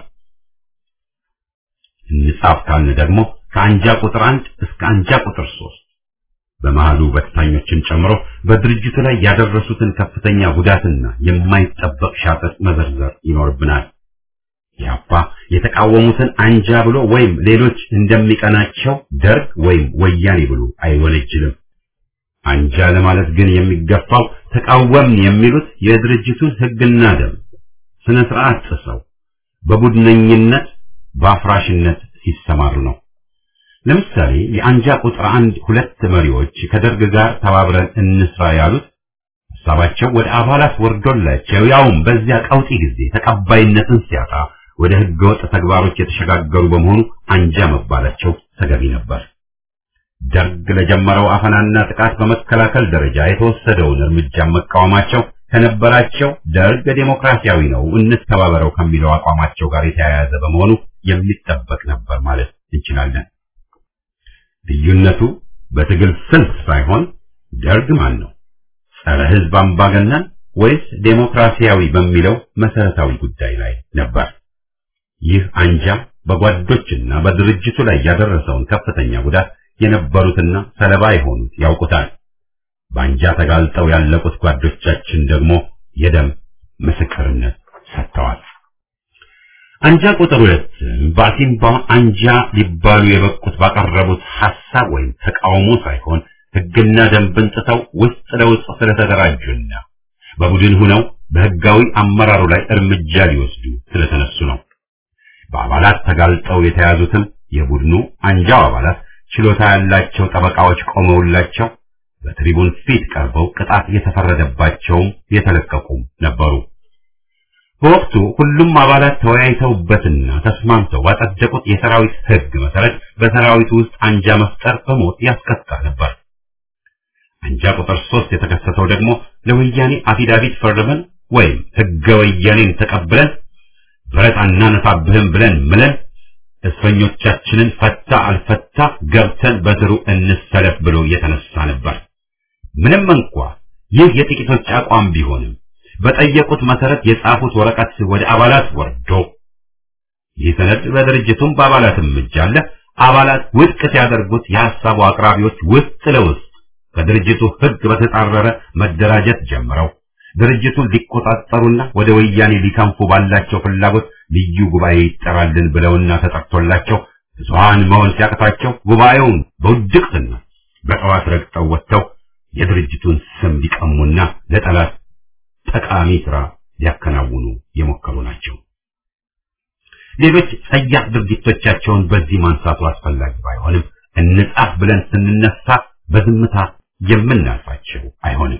Speaker 1: እንጻፍ ካልን ደግሞ ከአንጃ ቁጥር አንድ እስከ አንጃ ቁጥር ሶስት በመሃሉ በተታኞችን ጨምሮ በድርጅቱ ላይ ያደረሱትን ከፍተኛ ጉዳትና የማይጠበቅ ሻጠጥ መዘርዘር ይኖርብናል። ኢህአፓ የተቃወሙትን አንጃ ብሎ ወይም ሌሎች እንደሚቀናቸው ደርግ ወይም ወያኔ ብሎ አይወነጅልም። አንጃ ለማለት ግን የሚገፋው ተቃወምን የሚሉት የድርጅቱን ሕግና ደንብ ስነ ስርዓት ጥሰው በቡድነኝነት በአፍራሽነት ሲሰማሩ ነው። ለምሳሌ የአንጃ ቁጥር አንድ ሁለት መሪዎች ከደርግ ጋር ተባብረን እንስራ ያሉት ሀሳባቸው ወደ አባላት ወርዶላቸው ያውም በዚያ ቀውጢ ጊዜ ተቀባይነትን ሲያጣ ወደ ህገወጥ ተግባሮች የተሸጋገሩ በመሆኑ አንጃ መባላቸው ተገቢ ነበር። ደርግ ለጀመረው አፈናና ጥቃት በመከላከል ደረጃ የተወሰደውን እርምጃ መቃወማቸው ከነበራቸው ደርግ ዴሞክራሲያዊ ነው እንተባበረው ከሚለው አቋማቸው ጋር የተያያዘ በመሆኑ የሚጠበቅ ነበር ማለት እንችላለን። ልዩነቱ በትግል ስልት ሳይሆን ደርግ ማን ነው ጸረ ህዝብ አምባገነን ወይስ ዴሞክራሲያዊ በሚለው መሰረታዊ ጉዳይ ላይ ነበር። ይህ አንጃ በጓዶችና በድርጅቱ ላይ ያደረሰውን ከፍተኛ ጉዳት የነበሩትና ሰለባ የሆኑት ያውቁታል። በአንጃ ተጋልጠው ያለቁት ጓዶቻችን ደግሞ የደም ምስክርነት ሰጥተዋል። አንጃ ቁጥር ሁለትም በአሲምባ አንጃ ሊባሉ የበቁት ባቀረቡት ሐሳብ ወይም ተቃውሞ ሳይሆን ህግና ደንብን ጥተው ውስጥ ለውስጥ ስለተደራጁና በቡድን ሆነው በህጋዊ አመራሩ ላይ እርምጃ ሊወስዱ ስለተነሱ ነው። በአባላት ተጋልጠው የተያዙትም የቡድኑ አንጃው አባላት ችሎታ ያላቸው ጠበቃዎች ቆመውላቸው በትሪቡን ፊት ቀርበው ቅጣት የተፈረደባቸውም የተለቀቁም ነበሩ። በወቅቱ ሁሉም አባላት ተወያይተውበትና ተስማምተው ባጸደቁት የሰራዊት ህግ መሰረት በሰራዊቱ ውስጥ አንጃ መፍጠር በሞት ያስቀጣ ነበር። አንጃ ቁጥር ሶስት የተከሰተው ደግሞ ለወያኔ አፊዳቪት ፈርመን ወይም ህገ ወያኔን ተቀብለን ብረት አናነሳብህም ብለን ምለን እስረኞቻችንን ፈታ አልፈታ ገብተን በትሩ እንሰለፍ ብሎ የተነሳ ነበር። ምንም እንኳ ይህ የጥቂቶች አቋም ቢሆንም በጠየቁት መሰረት የጻፉት ወረቀት ወደ አባላት ወርዶ ይህ ሰነድ በድርጅቱም በአባላትም እጅ አለ። አባላት ውድቅ ሲያደርጉት የሐሳቡ አቅራቢዎች ውስጥ ለውስጥ ከድርጅቱ ህግ በተጻረረ መደራጀት ጀምረው ድርጅቱን ሊቆጣጠሩና ወደ ወያኔ ሊከንፉ ባላቸው ፍላጎት ልዩ ጉባኤ ይጠራልን ብለውና ተጠርቶላቸው ብዙሃን መሆን ሲያቅታቸው ጉባኤውን በውድቅትና በጠዋት ረግጠው ወጥተው የድርጅቱን ስም ሊቀሙና ለጠላት ጠቃሚ ስራ ሊያከናውኑ የሞከሩ ናቸው። ሌሎች ጸያፍ ድርጊቶቻቸውን በዚህ ማንሳቱ አስፈላጊ ባይሆንም እንጻፍ ብለን ስንነሳ በዝምታ የምናልፋቸው አይሆንም።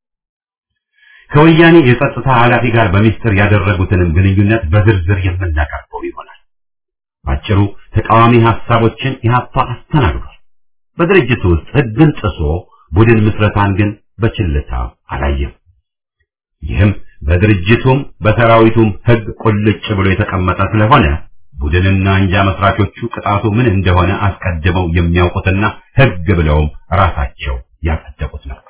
Speaker 1: ከወያኔ የጸጥታ ኃላፊ ጋር በሚስጥር ያደረጉትንም ግንኙነት በዝርዝር የምናቀርበው ይሆናል። ባጭሩ ተቃዋሚ ሐሳቦችን ኢህአፓ አስተናግዷል። በድርጅቱ ውስጥ ህግን ጥሶ ቡድን ምስረታን ግን በችልታ አላየም። ይህም በድርጅቱም በሰራዊቱም ህግ ቁልጭ ብሎ የተቀመጠ ስለሆነ ቡድንና አንጃ መስራቾቹ ቅጣቱ ምን እንደሆነ አስቀድመው የሚያውቁትና ህግ ብለውም ራሳቸው ያጸደቁት ነው።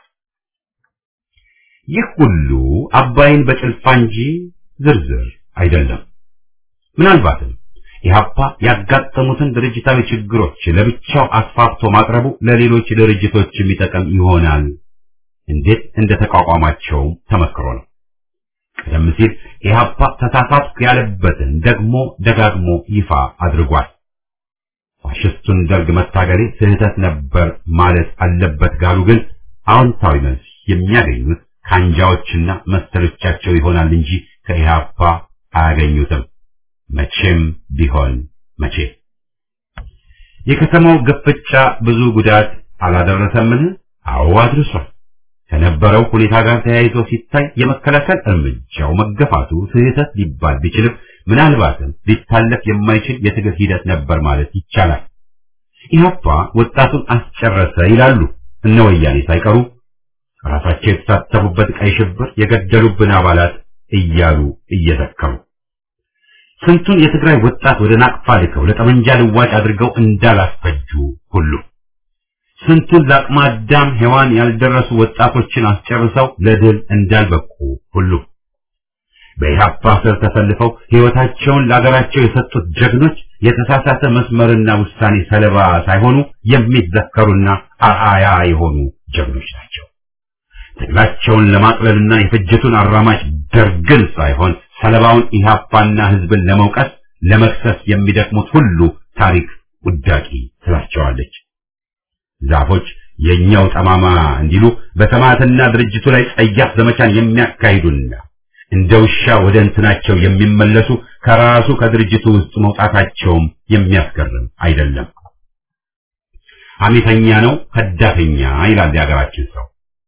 Speaker 1: ይህ ሁሉ አባይን በጭልፋ እንጂ ዝርዝር አይደለም። ምናልባትም ኢህአፓ ያጋጠሙትን ድርጅታዊ ችግሮች ለብቻው አስፋፍቶ ማቅረቡ ለሌሎች ድርጅቶች የሚጠቅም ይሆናል። እንዴት እንደተቋቋማቸው ተመክሮ ነው። ቀደም ሲል ኢህአፓ ተሳሳትኩ ያለበትን ደግሞ ደጋግሞ ይፋ አድርጓል። ፋሽስቱን ደርግ መታገሌ ስህተት ነበር ማለት አለበት ጋሉ ግን አዎንታዊ መልስ የሚያገኙት ከአንጃዎችና መሰሎቻቸው ይሆናል እንጂ ከኢህአፓ አያገኙትም። መቼም ቢሆን መቼ። የከተማው ግፍጫ ብዙ ጉዳት አላደረሰምን? አዎ አድርሷል። ከነበረው ሁኔታ ጋር ተያይዞ ሲታይ የመከላከል እርምጃው መገፋቱ ስህተት ሊባል ቢችልም ምናልባትም ሊታለፍ የማይችል የትግል ሂደት ነበር ማለት ይቻላል። ኢህአፓ ወጣቱን አስጨረሰ ይላሉ እነ ወያኔ ሳይቀሩ ራሳቸው የተሳተፉበት ቀይ ሽብር የገደሉብን አባላት እያሉ እየዘከሩ ስንቱን የትግራይ ወጣት ወደ ናቅፋ ልከው ለጠመንጃ ልዋጭ አድርገው እንዳላስፈጁ ሁሉ ስንቱን ለአቅመ አዳም ሔዋን ያልደረሱ ወጣቶችን አስጨርሰው ለድል እንዳልበቁ ሁሉ በኢህአፓ ስር ተሰልፈው ሕይወታቸውን ለአገራቸው የሰጡት ጀግኖች የተሳሳተ መስመርና ውሳኔ ሰለባ ሳይሆኑ የሚዘከሩና አርአያ የሆኑ ጀግኖች ናቸው። ትግላቸውን ለማቅለልና የፍጅቱን አራማጅ ደርግን ሳይሆን ሰለባውን ኢህአፓና ህዝብን ለመውቀስ ለመክሰስ የሚደክሙት ሁሉ ታሪክ ውዳቂ ትላቸዋለች። ዛፎች የኛው ጠማማ እንዲሉ በሰማዕትና ድርጅቱ ላይ ጸያፍ ዘመቻን የሚያካሂዱና እንደ ውሻ ወደ እንትናቸው የሚመለሱ ከራሱ ከድርጅቱ ውስጥ መውጣታቸውም የሚያስገርም አይደለም። ሐሜተኛ ነው፣ ከዳተኛ ይላል የሀገራችን ሰው።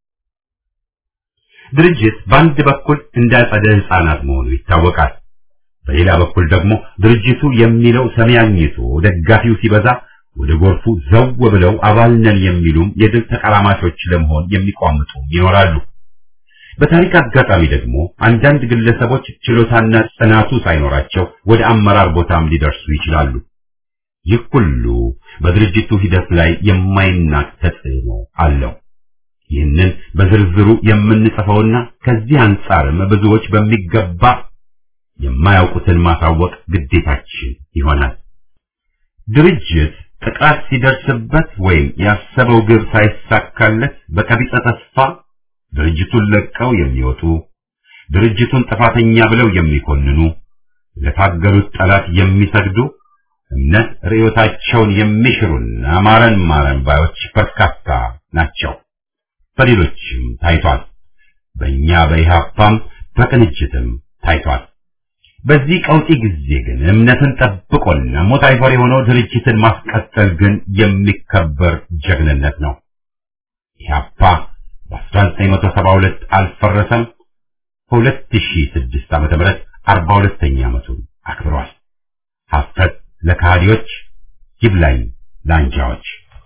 Speaker 1: ድርጅት በአንድ በኩል እንዳጸደ ህፃናት መሆኑ ይታወቃል። በሌላ በኩል ደግሞ ድርጅቱ የሚለው ሰሚ አግኝቶ ደጋፊው ሲበዛ ወደ ጎርፉ ዘው ብለው አባል ነን የሚሉም የድል ተቀራማቾች ለመሆን የሚቋምጡ ይኖራሉ። በታሪክ አጋጣሚ ደግሞ አንዳንድ ግለሰቦች ችሎታና ጽናቱ ሳይኖራቸው ወደ አመራር ቦታም ሊደርሱ ይችላሉ። ይህ ሁሉ በድርጅቱ ሂደት ላይ የማይናቅ ተጽዕኖ አለው። ይህንን በዝርዝሩ የምንጽፈውና ከዚህ አንጻርም ብዙዎች በሚገባ የማያውቁትን ማሳወቅ ግዴታችን ይሆናል። ድርጅት ጥቃት ሲደርስበት ወይም ያሰበው ግብ ሳይሳካለት በቀቢጸ ተስፋ ድርጅቱን ለቀው የሚወጡ ድርጅቱን ጥፋተኛ ብለው የሚኮንኑ ለታገሉት ጠላት የሚሰግዱ እምነት ርዕዮታቸውን የሚሽሩና ማረን ማረን ባዮች በርካታ ናቸው። በሌሎችም ታይቷል። በእኛ በኢህአፓም በቅንጅትም ታይቷል። በዚህ ቀውጢ ጊዜ ግን እምነትን ጠብቆና ሞት አይፈር የሆነው ድርጅትን ማስቀጠል ግን የሚከበር ጀግንነት ነው። ኢህአፓ በ1972 አልፈረሰም። በ2006 ዓመተ ምህረት 42ኛ ዓመቱን አክብሯል። ሀፍረት ለካህዲዎች ይብላኝ ለአንጃዎች።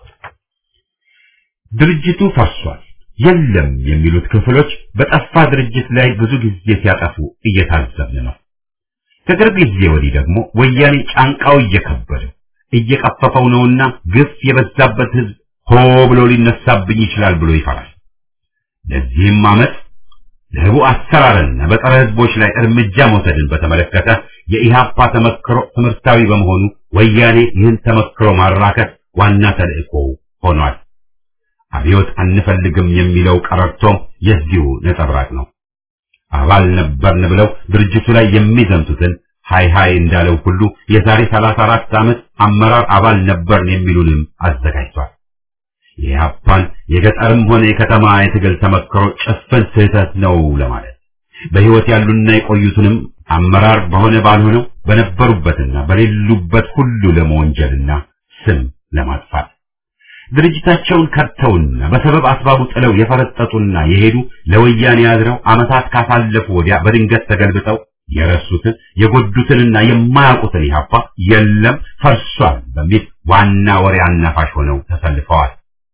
Speaker 1: ድርጅቱ ፈርሷል የለም የሚሉት ክፍሎች በጠፋ ድርጅት ላይ ብዙ ጊዜ ሲያጠፉ እየታዘብን ነው። ከቅርብ ጊዜ ወዲህ ደግሞ ወያኔ ጫንቃው እየከበደው እየቀፈፈው ነውና ግፍ የበዛበት ህዝብ ሆ ብሎ ሊነሳብኝ ይችላል ብሎ ይፈራል። ለዚህም አመት ለህቡ አሰራርና በጸረ ህዝቦች ላይ እርምጃ መውሰድን በተመለከተ የኢህአፓ ተመክሮ ትምህርታዊ በመሆኑ ወያኔ ይህን ተመክሮ ማራከት ዋና ተልእኮ ሆኗል። አብዮት አንፈልግም የሚለው ቀረርቶም የዚሁ ነጸብራቅ ነው። አባል ነበርን ብለው ድርጅቱ ላይ የሚዘምቱትን ሃይ ሃይ እንዳለው ሁሉ የዛሬ 34 ዓመት አመራር አባል ነበርን የሚሉንም አዘጋጅቷል። የኢህአፓን የገጠርም ሆነ የከተማ የትግል ተመክሮ ጭፍን ስህተት ነው ለማለት በህይወት ያሉና የቆዩትንም አመራር በሆነ ባልሆነው በነበሩበትና በሌሉበት ሁሉ ለመወንጀልና ስም ለማጥፋት ድርጅታቸውን ከድተውና በሰበብ አስባቡ ጥለው የፈረጠጡና የሄዱ ለወያኔ ያድረው ዓመታት ካሳለፉ ወዲያ በድንገት ተገልብጠው የረሱትን የጎዱትንና የማያውቁትን ኢህአፓ የለም ፈርሷል በሚል ዋና ወሬ አናፋሽ ሆነው ተሰልፈዋል።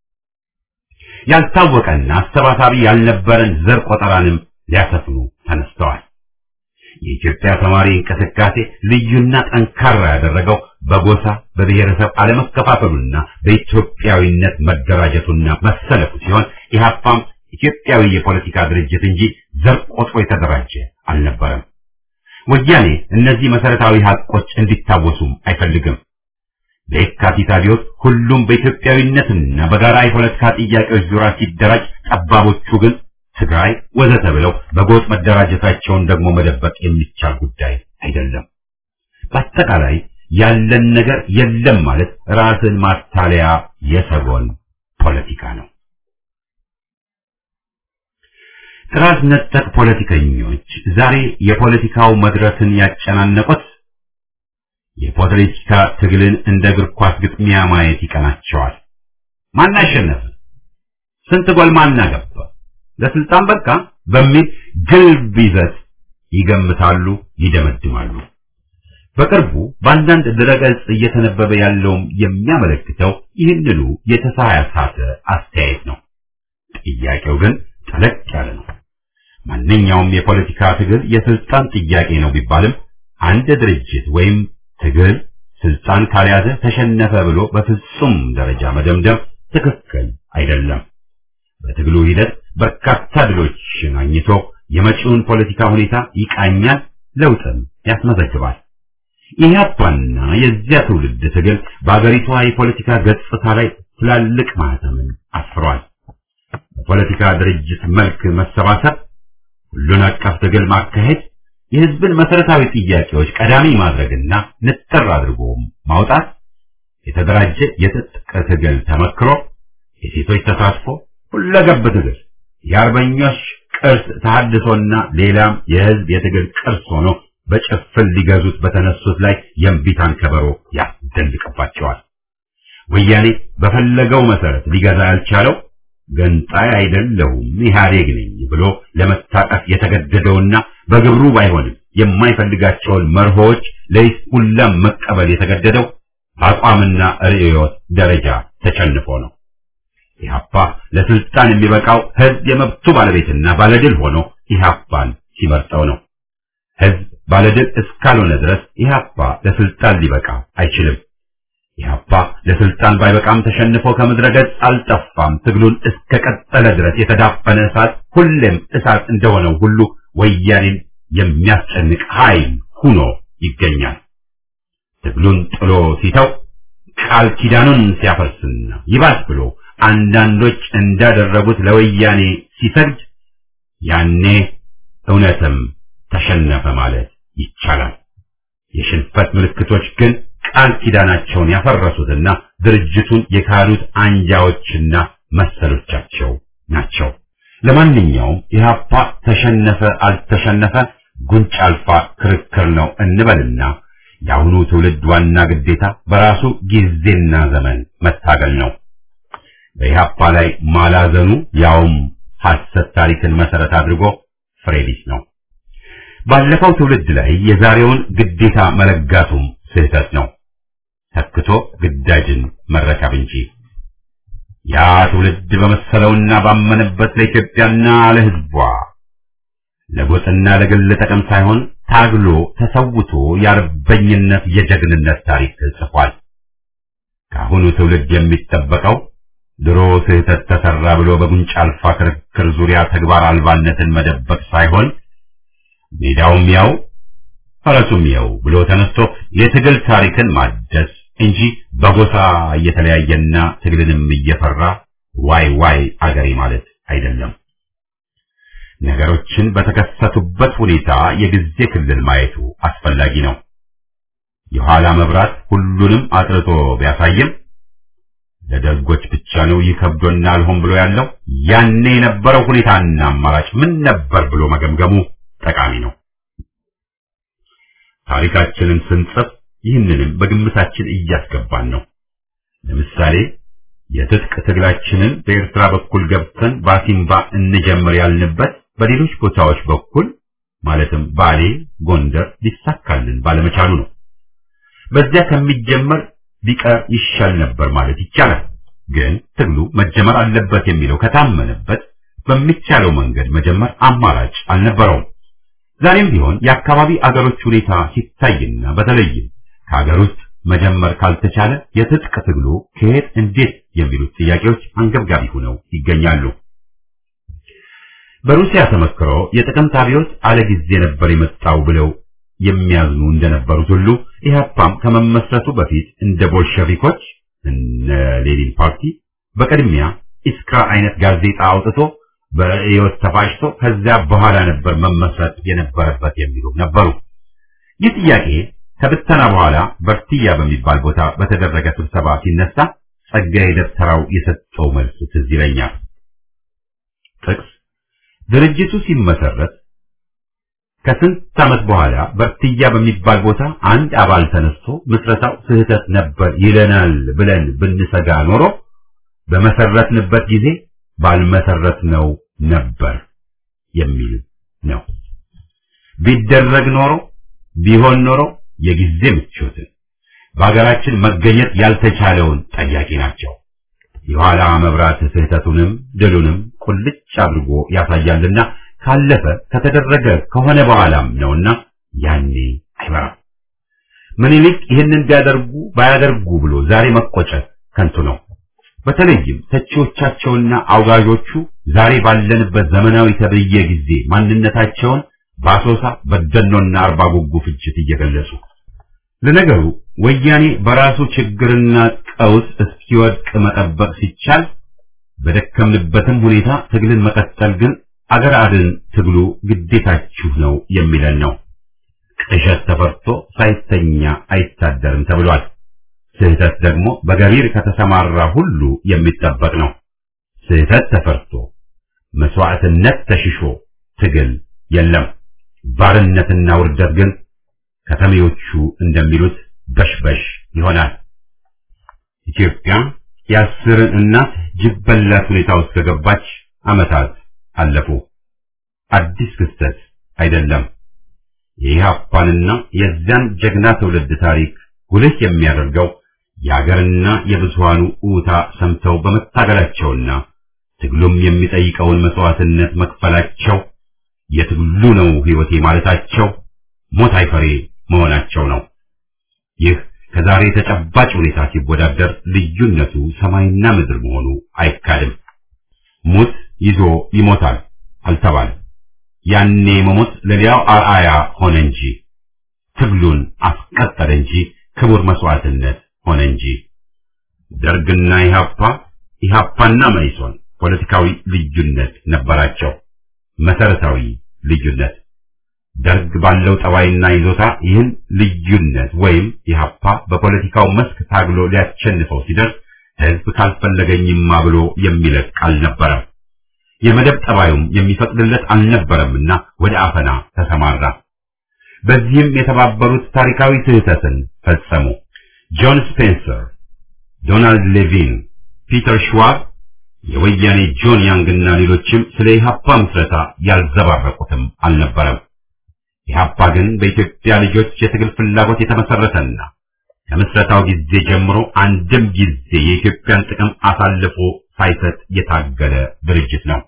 Speaker 1: ያልታወቀና አሰባሳቢ ያልነበረን ዘር ቆጠራንም ሊያሰፍኑ ተነስተዋል። የኢትዮጵያ ተማሪ እንቅስቃሴ ልዩና ጠንካራ ያደረገው በጎሳ በብሔረሰብ አለመከፋፈሉና በኢትዮጵያዊነት መደራጀቱና መሰለፉ ሲሆን ኢህአፓም ኢትዮጵያዊ የፖለቲካ ድርጅት እንጂ ዘር ቆጥሮ የተደራጀ አልነበረም። ወያኔ እነዚህ መሰረታዊ ሀቆች እንዲታወሱም አይፈልግም። በየካቲት አብዮት ሁሉም በኢትዮጵያዊነትና በጋራ የፖለቲካ ጥያቄዎች ዙሪያ ሲደራጅ፣ ጠባቦቹ ግን ትግራይ ወዘተ ብለው በጎጥ መደራጀታቸውን ደግሞ መደበቅ የሚቻል ጉዳይ አይደለም። በአጠቃላይ ያለን ነገር የለም ማለት ራስን ማታለያ የሰጎን ፖለቲካ ነው። ጥራዝ ነጠቅ ፖለቲከኞች ዛሬ የፖለቲካው መድረክን ያጨናነቁት የፖለቲካ ትግልን እንደ እግር ኳስ ግጥሚያ ማየት ይቀናቸዋል። ማን አሸነፈ? ስንት ጎል ማን አገባ? ለስልጣን በቃ በሚል ግልብ ይዘት ይገምታሉ፣ ይደመድማሉ። በቅርቡ በአንዳንድ ድረገጽ እየተነበበ ያለውም የሚያመለክተው ይህንኑ የተሳሳተ አስተያየት ነው። ጥያቄው ግን ጠለቅ ያለ ነው። ማንኛውም የፖለቲካ ትግል የስልጣን ጥያቄ ነው ቢባልም አንድ ድርጅት ወይም ትግል ስልጣን ካልያዘ ተሸነፈ ብሎ በፍጹም ደረጃ መደምደም ትክክል አይደለም። በትግሉ ሂደት በርካታ ድሎችን አግኝቶ የመጪውን ፖለቲካ ሁኔታ ይቃኛል፣ ለውጥም ያስመዘግባል። ኢህአፓና የዚያ ትውልድ ትግል በአገሪቷ የፖለቲካ ገጽታ ላይ ትላልቅ ማህተምን አስፍሯል። በፖለቲካ ድርጅት መልክ መሰባሰብ፣ ሁሉን አቀፍ ትግል ማካሄድ፣ የህዝብን መሰረታዊ ጥያቄዎች ቀዳሚ ማድረግና ንጥር አድርጎ ማውጣት፣ የተደራጀ የትጥቅ ትግል ተመክሮ፣ የሴቶች ተሳትፎ፣ ሁለገብ ትግል፣ የአርበኞች ቅርስ ተሐድሶና ሌላም የህዝብ የትግል ቅርስ ሆኖ በጭፍን ሊገዙት በተነሱት ላይ የእምቢታን ከበሮ ያስደልቅባቸዋል። ወያኔ በፈለገው መሰረት ሊገዛ ያልቻለው ገንጣይ አይደለሁም ኢህአዴግ ነኝ ብሎ ለመታቀፍ የተገደደውና በግብሩ ባይሆንም የማይፈልጋቸውን መርሆዎች ለይስሙላም መቀበል የተገደደው በአቋምና ርዕዮት ደረጃ ተሸንፎ ነው። ኢህአፓ ለስልጣን የሚበቃው ህዝብ የመብቱ ባለቤትና ባለድል ሆኖ ኢህአፓን ሲመርጠው ነው። ህዝብ ባለድል እስካልሆነ ድረስ ኢህአፓ ለስልጣን ሊበቃ አይችልም። ኢህአፓ ለስልጣን ባይበቃም ተሸንፎ ከምድረ ገጽ አልጠፋም። ትግሉን እስከ ቀጠለ ድረስ የተዳፈነ እሳት ሁሌም እሳት እንደሆነው ሁሉ ወያኔን የሚያስጨንቅ ኃይል ሁኖ ይገኛል። ትግሉን ጥሎ ሲተው ቃል ኪዳኑን ሲያፈርስና ይባስ ብሎ አንዳንዶች እንዳደረጉት ለወያኔ ሲሰግድ ያኔ እውነትም ተሸነፈ ማለት ይቻላል። የሽንፈት ምልክቶች ግን ቃል ኪዳናቸውን ያፈረሱትና ድርጅቱን የካሉት አንጃዎችና መሰሎቻቸው ናቸው። ለማንኛውም ኢህአፓ ተሸነፈ አልተሸነፈ ጉንጭ አልፋ ክርክር ነው እንበልና የአሁኑ ትውልድ ዋና ግዴታ በራሱ ጊዜና ዘመን መታገል ነው። በኢህአፓ ላይ ማላዘኑ ያውም ሐሰት ታሪክን መሰረት አድርጎ ፍሬ ቢስ ነው። ባለፈው ትውልድ ላይ የዛሬውን ግዴታ መለጋቱም ስህተት ነው። ተክቶ ግዳጅን መረከብ እንጂ ያ ትውልድ በመሰለውና ባመነበት ለኢትዮጵያና ለሕዝቧ ለጎጥና ለግል ጥቅም ሳይሆን ታግሎ ተሰውቶ የአርበኝነት የጀግንነት ታሪክ ጽፏል። ከአሁኑ ትውልድ የሚጠበቀው ድሮ ስህተት ተሰራ ብሎ በጉንጭ አልፋ ክርክር ዙሪያ ተግባር አልባነትን መደበቅ ሳይሆን ሜዳውም ያው ፈረሱም ያው ብሎ ተነስቶ የትግል ታሪክን ማደስ እንጂ በጎሳ እየተለያየና ትግልንም እየፈራ ዋይ ዋይ አገሬ ማለት አይደለም። ነገሮችን በተከሰቱበት ሁኔታ የጊዜ ክልል ማየቱ አስፈላጊ ነው። የኋላ መብራት ሁሉንም አጥርቶ ቢያሳይም ለደጎች ብቻ ነው ይከብዶና አልሆን ብሎ ያለው ያኔ የነበረው ሁኔታና አማራጭ ምን ነበር ብሎ መገምገሙ ጠቃሚ ነው። ታሪካችንን ስንጽፍ ይህንንም በግምታችን እያስገባን ነው። ለምሳሌ የትጥቅ ትግላችንን በኤርትራ በኩል ገብተን ባሲምባ እንጀምር ያልንበት በሌሎች ቦታዎች በኩል ማለትም ባሌ፣ ጎንደር ሊሳካልን ባለመቻሉ ነው። በዚያ ከሚጀመር ቢቀር ይሻል ነበር ማለት ይቻላል። ግን ትግሉ መጀመር አለበት የሚለው ከታመነበት በሚቻለው መንገድ መጀመር አማራጭ አልነበረውም። ዛሬም ቢሆን የአካባቢ አገሮች ሁኔታ ሲታይና በተለይም ከሀገር ውስጥ መጀመር ካልተቻለ የትጥቅ ትግሉ ከየት እንዴት የሚሉት ጥያቄዎች አንገብጋቢ ሆነው ይገኛሉ። በሩሲያ ተመክሮ የጥቅምት አብዮት አለ ጊዜ ነበር የመጣው ብለው የሚያዝኑ እንደነበሩት ሁሉ ኢህአፓም ከመመስረቱ በፊት እንደ ቦልሸቪኮች እነ ሌኒን ፓርቲ በቅድሚያ ኢስክራ አይነት ጋዜጣ አውጥቶ በርዕዮት ተፋጭቶ ከዚያ በኋላ ነበር መመስረት የነበረበት የሚሉ ነበሩ። ይህ ጥያቄ ከብተና በኋላ በርትያ በሚባል ቦታ በተደረገ ስብሰባ ሲነሳ ጸጋዬ ደብተራው የሰጠው መልስ ትዝ ይለኛል። ጥቅስ ድርጅቱ ሲመሰረት ከስንት ዓመት በኋላ በርትያ በሚባል ቦታ አንድ አባል ተነስቶ ምስረታው ስህተት ነበር ይለናል ብለን ብንሰጋ ኖሮ በመሰረትንበት ጊዜ ባልመሰረትነው ነበር የሚል ነው። ቢደረግ ኖሮ ቢሆን ኖሮ የጊዜ ምቾትን በሀገራችን መገኘት ያልተቻለውን ጠያቂ ናቸው። የኋላ መብራት ስህተቱንም ድሉንም ቁልጭ አድርጎ ያሳያልና ካለፈ ከተደረገ ከሆነ በኋላም ነውና ያኔ አይበራም። ምኒልክ ይህንን ቢያደርጉ ባያደርጉ ብሎ ዛሬ መቆጨት ከንቱ ነው። በተለይም ተቺዎቻቸውና አውጋዦቹ ዛሬ ባለንበት ዘመናዊ ተብዬ ጊዜ ማንነታቸውን በአሶሳ በደኖና አርባ ጉጉ ፍጅት እየገለጹ ለነገሩ ወያኔ በራሱ ችግርና ቀውስ እስኪወድቅ መጠበቅ ሲቻል በደከምንበትም ሁኔታ ትግልን መቀጠል ግን አገር አድን ትግሉ ግዴታችሁ ነው የሚለን ነው። ቅዠት ተፈርቶ ሳይተኛ አይታደርም ተብሏል። ስህተት ደግሞ በገቢር ከተሰማራ ሁሉ የሚጠበቅ ነው። ስህተት ተፈርቶ መስዋዕትነት ተሽሾ ትግል የለም። ባርነትና ውርደት ግን ከተሜዎቹ እንደሚሉት በሽበሽ ይሆናል። ኢትዮጵያ የአስርን እናት ጅብ በላት ሁኔታ ውስጥ ከገባች ዓመታት አለፉ። አዲስ ክስተት አይደለም። የኢህአፓንና የዚያን ጀግና ትውልድ ታሪክ ጉልህ የሚያደርገው የአገርና የብዙሃኑ ኡታ ሰምተው በመታገላቸውና ትግሉም የሚጠይቀውን መስዋዕትነት መክፈላቸው የትግሉ ነው ሕይወቴ ማለታቸው ሞት አይፈሬ መሆናቸው ነው። ይህ ከዛሬ ተጨባጭ ሁኔታ ሲወዳደር ልዩነቱ ሰማይና ምድር መሆኑ አይካድም። ሙት ይዞ ይሞታል አልተባለም። ያኔ መሞት ለሌላው አርአያ ሆነ እንጂ ትግሉን አስቀጠለ እንጂ ክቡር መስዋዕትነት ሆነ እንጂ ደርግና ኢህአፓ ኢህአፓና መኢሶን ፖለቲካዊ ልዩነት ነበራቸው። መሰረታዊ ልዩነት ደርግ ባለው ጠባይና ይዞታ ይህን ልዩነት ወይም ኢህአፓ በፖለቲካው መስክ ታግሎ ሊያሸንፈው ሲደርስ ህዝብ ካልፈለገኝማ ብሎ የሚለቅ አልነበረም። የመደብ ጠባዩም የሚፈቅድለት አልነበረምና ወደ አፈና ተሰማራ። በዚህም የተባበሩት ታሪካዊ ስህተትን ፈጸሙ። ጆን ስፔንሰር፣ ዶናልድ ሌቪን፣ ፒተር ሽዋብ፣ የወያኔ ጆን ያንግና ሌሎችም ስለ ኢህአፓ ምስረታ ያልዘባረቁትም አልነበረም። ኢህአፓ ግን በኢትዮጵያ ልጆች የትግል ፍላጎት የተመሰረተና ከምስረታው ጊዜ ጀምሮ አንድም ጊዜ የኢትዮጵያን ጥቅም አሳልፎ ሳይሰጥ የታገለ ድርጅት ነው።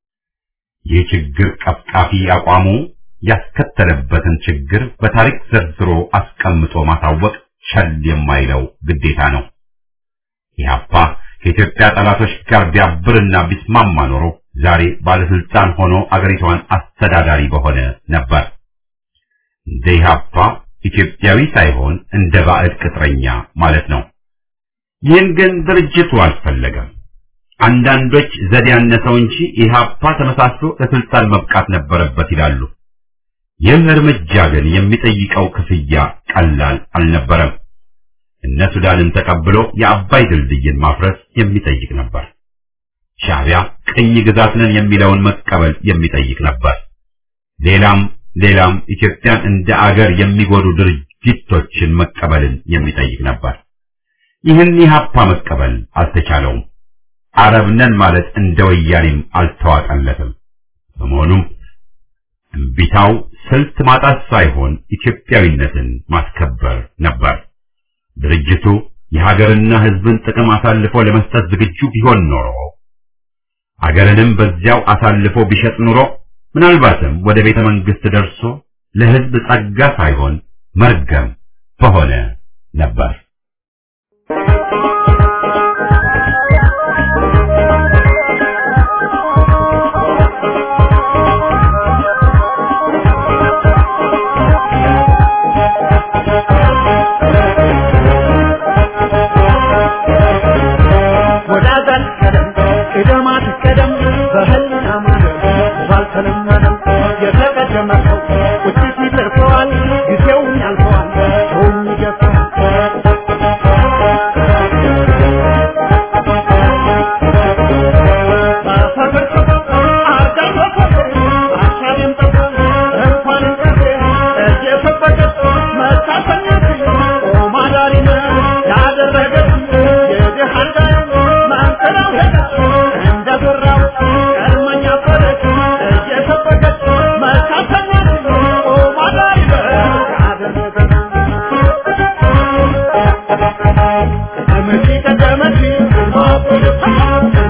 Speaker 1: ይህ ችግር ቀፍቃፊ አቋሙ ያስከተለበትን ችግር በታሪክ ዘርዝሮ አስቀምጦ ማሳወቅ ቸል የማይለው ግዴታ ነው። ኢህአፓ ከኢትዮጵያ ጠላቶች ጋር ቢያብርና ቢስማማ ኖሮ ዛሬ ባለስልጣን ሆኖ አገሪቷን አስተዳዳሪ በሆነ ነበር። እንደ ኢህአፓ ኢትዮጵያዊ ሳይሆን እንደ ባዕድ ቅጥረኛ ማለት ነው። ይህን ግን ድርጅቱ አልፈለገም። አንዳንዶች ዘዴ ያነሰው እንጂ ኢህአፓ ተመሳስሎ ለስልጣን መብቃት ነበረበት ይላሉ። ይህ እርምጃ ግን የሚጠይቀው ክፍያ ቀላል አልነበረም። እነ ሱዳንን ተቀብሎ የአባይ ድልድይን ማፍረስ የሚጠይቅ ነበር። ሻዕቢያ ቅኝ ግዛት ነን የሚለውን መቀበል የሚጠይቅ ነበር። ሌላም ሌላም ኢትዮጵያን እንደ አገር የሚጎዱ ድርጊቶችን መቀበልን የሚጠይቅ ነበር። ይህን ኢህአፓ መቀበል አልተቻለውም። አረብ ነን ማለት እንደ ወያኔም አልተዋጠለትም። በመሆኑም እምቢታው ስልት ማጣት ሳይሆን ኢትዮጵያዊነትን ማስከበር ነበር። ድርጅቱ የሀገርና ሕዝብን ጥቅም አሳልፎ ለመስጠት ዝግጁ ቢሆን ኖሮ አገርንም በዚያው አሳልፎ ቢሸጥ ኑሮ ምናልባትም ወደ ቤተ መንግስት ደርሶ ለሕዝብ ጸጋ ሳይሆን መርገም በሆነ ነበር።
Speaker 3: ወዳጃን ቀደም ቅደማት ቀደም በህልና ማደር ባልተለመደም የተቀደመ ሰው ውጭት ይደርሰዋል ጊዜውን ያልፈዋል ሰውም ይገፋል Thank you.